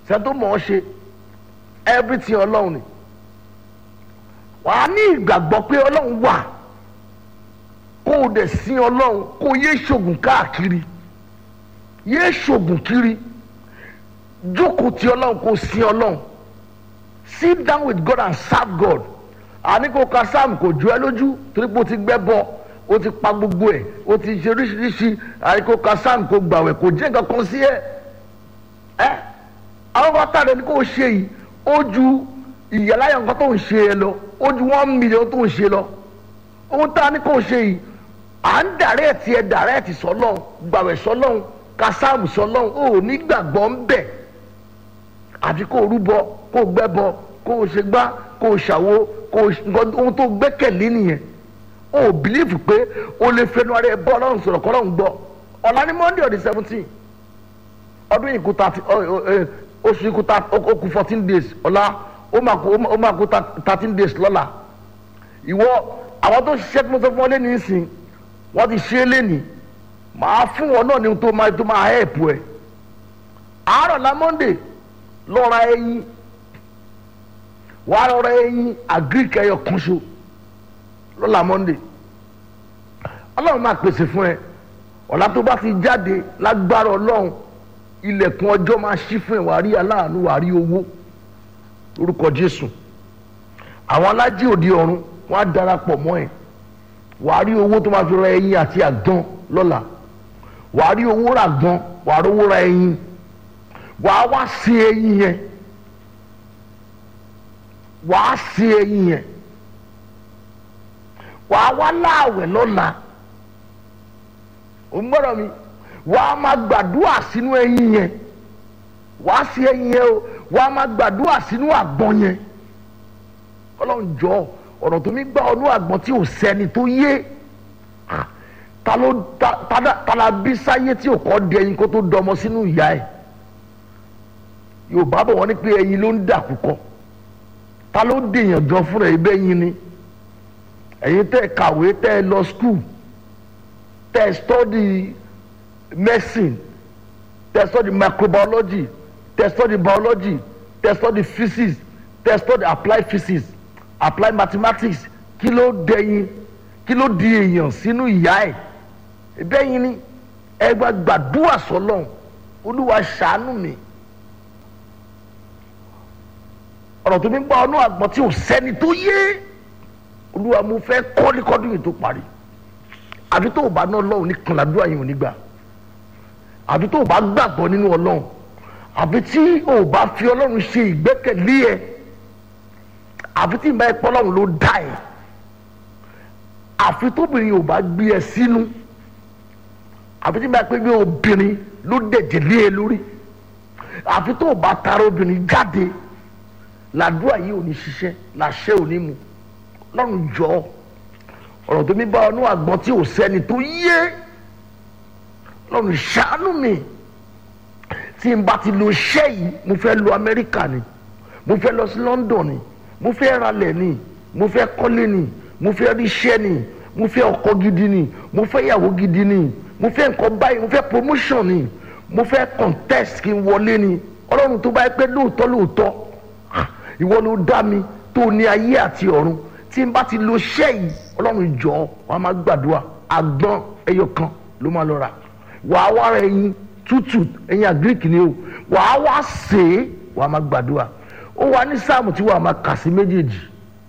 sẹ́ni tó mọ̀ ọ́ ṣe everything ọlọ́run ni wà á ní ìgbàgbọ́ pé ọlọ́run wà kó o dẹ̀ sin ọlọ́run kó o yé ṣògùn káàkiri yé ṣògùn kiri jókòó ti ọlọ́run kó o sin ọlọ́run sit down with God and serve God àní kò ka sam kò jọ ẹ lójú torí pé o ti gbẹ́ bọ o ti pa gbogbo ẹ̀ o ti ṣe oríṣiríṣi àní kò ka sam kò gbàwẹ̀ kò jẹ́ nǹkan kan sí ẹ ẹ àwọn kan tàdé ní kò ṣe yìí ó ju ìyàláyà nǹkan tó ń ṣe ẹ lọ ó ju one million tó ń ṣe lọ ohun tá a ní kò ṣe yìí à ń dàrẹ́ẹ̀tì ẹ dàrẹ́ẹ̀tì sọlọ́n gbàwẹ̀ sọlọ́n ka sam sọlọ́n ò ní gbàgbọ́ ń bẹ̀ àti kó o rúbọ kó o gbẹ́bọ kó o ṣe gbá kó o ṣàwo kó o nǹkan ohun tó gbẹ́kẹ̀lé nìyẹn o ò bìlífù pé o lè fẹnu ara ẹ bọ́ ọlọ́run sọ̀rọ̀ kọ́ ọlọ́run gbọ́ ọ̀la ní monday ọ̀dẹ seventeen ọdún yìí kú thirty oṣù yìí kú ó kú fourteen days ọ̀la ó máa kú ó máa kú thirteen days lọ́la ìwọ àwọn tó ṣiṣẹ́ tí mo sọ fún ọ lẹ́nu ìsìn wọ́n ti ṣe é lẹ́nu màá fún wọn náà ní tó máa tó máa help ẹ̀ àárọ̀ la monday lọ́ra ẹyin wàá lọ́ra ẹyin agric ẹyọ kan ṣo lọ́la monday ọlọ́run máa pèsè fún ẹ ọ̀la tó bá ti jáde lágbára ọlọ́run ilẹ̀kùn ọjọ́ máa ṣí fún ẹ wàá rí aláàánú wàá rí owó lórúkọ jésù àwọn alájí òde ọ̀run wọ́n á darapọ̀ mọ́ ẹ wàá rí owó tó máa fi ra ẹyin àti àgbọn lọ́la wàá rí owó rà gan wàá rí owó ra ẹyin wàá wá sí ẹyin yẹn wàá sí ẹyin yẹn wàá wá láàwẹ̀ lọ́la ò ń gbọ́dọ̀ mi wàá máa gbàdúrà sínú ẹyin yẹn wàá sí ẹyin yẹn o wàá máa gbàdúrà sínú àgbọn yẹn ọlọ́run jọ ọ̀rọ̀ tó mi gbà ọdún àgbọn tí ò sẹ́ni tó yé ta ló ta la bí sáyé tí ò kọ́ di ẹyin kó tó dọmọ sínú ìyá ẹ̀ yorùbá bọ̀ wọ́n ní pé ẹyin ló ń dà kúkọ ta ló dèèyàn jọ fúnra ẹ bẹ́ẹ̀ yín ni ẹ̀yin tẹ́ ẹ kàwé tẹ́ ẹ lọ skul tẹ́ ẹ study medicine tẹ́ ẹ study microbiology tẹ́ ẹ study biology tẹ́ ẹ study physics tẹ́ ẹ study applied physics applied mathematics kí ló dẹ̀yìn kí ló di èèyàn sínú ìyá ẹ̀ bẹ́ẹ̀ yín ni ẹ gba gbàdúrà sọlọ́n olúwa ṣàánú mi. ọ̀rọ̀ tó ní gbọ́ ọ́nú àgbọ̀n tí ò sẹ́ni tó yé olúwa mo fẹ́ kọ́lékọ́dún yìí tó parí àfi tó o bá ná ọlọ́run ní kànládúrà yìí ò ní gbà àfi tó o bá gbàgbọ́ nínú ọlọ́run àfi tí o bá fi ọlọ́run ṣe ìgbẹ́kẹ̀lé ẹ àfi tí ìbá ẹ̀pọ̀ ọlọ́run ló dá ẹ àfi tóbìnrin ò bá gbé ẹ sínú àfi tí ìbá ẹ̀pẹ́ bí obìnrin ló dẹ̀jẹ̀ lé ẹ lórí àfi tó o bá tara obìnrin jáde làdúrà yìí ò ní ṣiṣẹ́ làṣẹ ò ní mu lọ́run jọ ọ̀rọ̀ tó mi bá ọnú àgbọn tí ò sẹ́ni tó yé lọ́run ṣàánú mi tí n bá ti lo iṣẹ́ yìí mo fẹ́ lọ Amẹ́ríkà ni mo fẹ́ lọ sí London ni mo fẹ́ ralẹ̀ ni mo fẹ́ kọ́lé ni mo fẹ́ ríṣẹ́ ni mo fẹ́ ọkọ gidi ni mo fẹ́ ìyàwó gidi ni mo fẹ́ nǹkan báyìí mo fẹ́ promotion ni mo fẹ́ contest kí n wọlé ni ọlọ́run tó bá yẹ pé lóòótọ́ lóòótọ́ ìwọ ló dá mi tó ní ayé àti ọ̀run tí n bá ti lo iṣẹ́ yìí ọlọ́run jọ wàá máa gbàdúrà àgbọn ẹyọ kan ló máa lọ rà wàá wá ra ẹyin tútù ẹyin àgíríkì ni o wàá wá sè é wàá máa gbàdúrà ó wà ní sáàmù tí wàá máa kà sí méjèèjì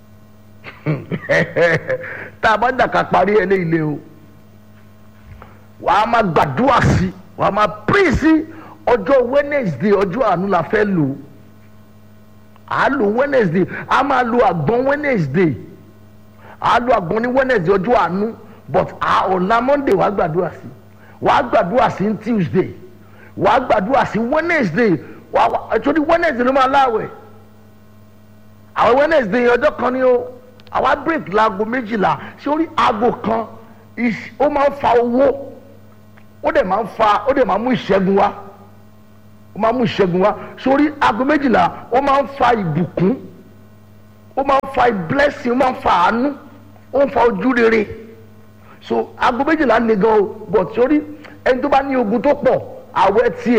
tá a bá dàka parí ẹ léyìí o wàá máa gbàdúrà sí wàá máa pín sí ọjọ́ Wednesday ọjọ́ àánú la fẹ́ lò ó à á lo wednesday a máa lo àgbọn wednesday à á lo àgbọn ní wednesday ọjọ́ àánú but à ọ̀la monday wàá gbàdúrà sí wàá gbàdúrà sí ní tuesday wàá gbàdúrà sí wednesday wàá àtúndì wednesday ló máa láwẹ̀ àwọn wednesday ọjọ́ kan ni ó àwa break laago méjìlá sórí aago kan ó máa ń fa owó ó dẹ̀ máa ń fa ó dẹ̀ máa ń mú ìṣẹ́gun wá ó máa mú ìṣẹ́gun wá sórí aago méjìlá ó máa ń fa ìbùkún ó máa ń fa blessing ó máa ń fa àánú ó ń fa ojú rere so aago méjìlá le gan o but sórí ẹni tó bá ní ogun tó pọ̀ àwẹ̀ tiẹ̀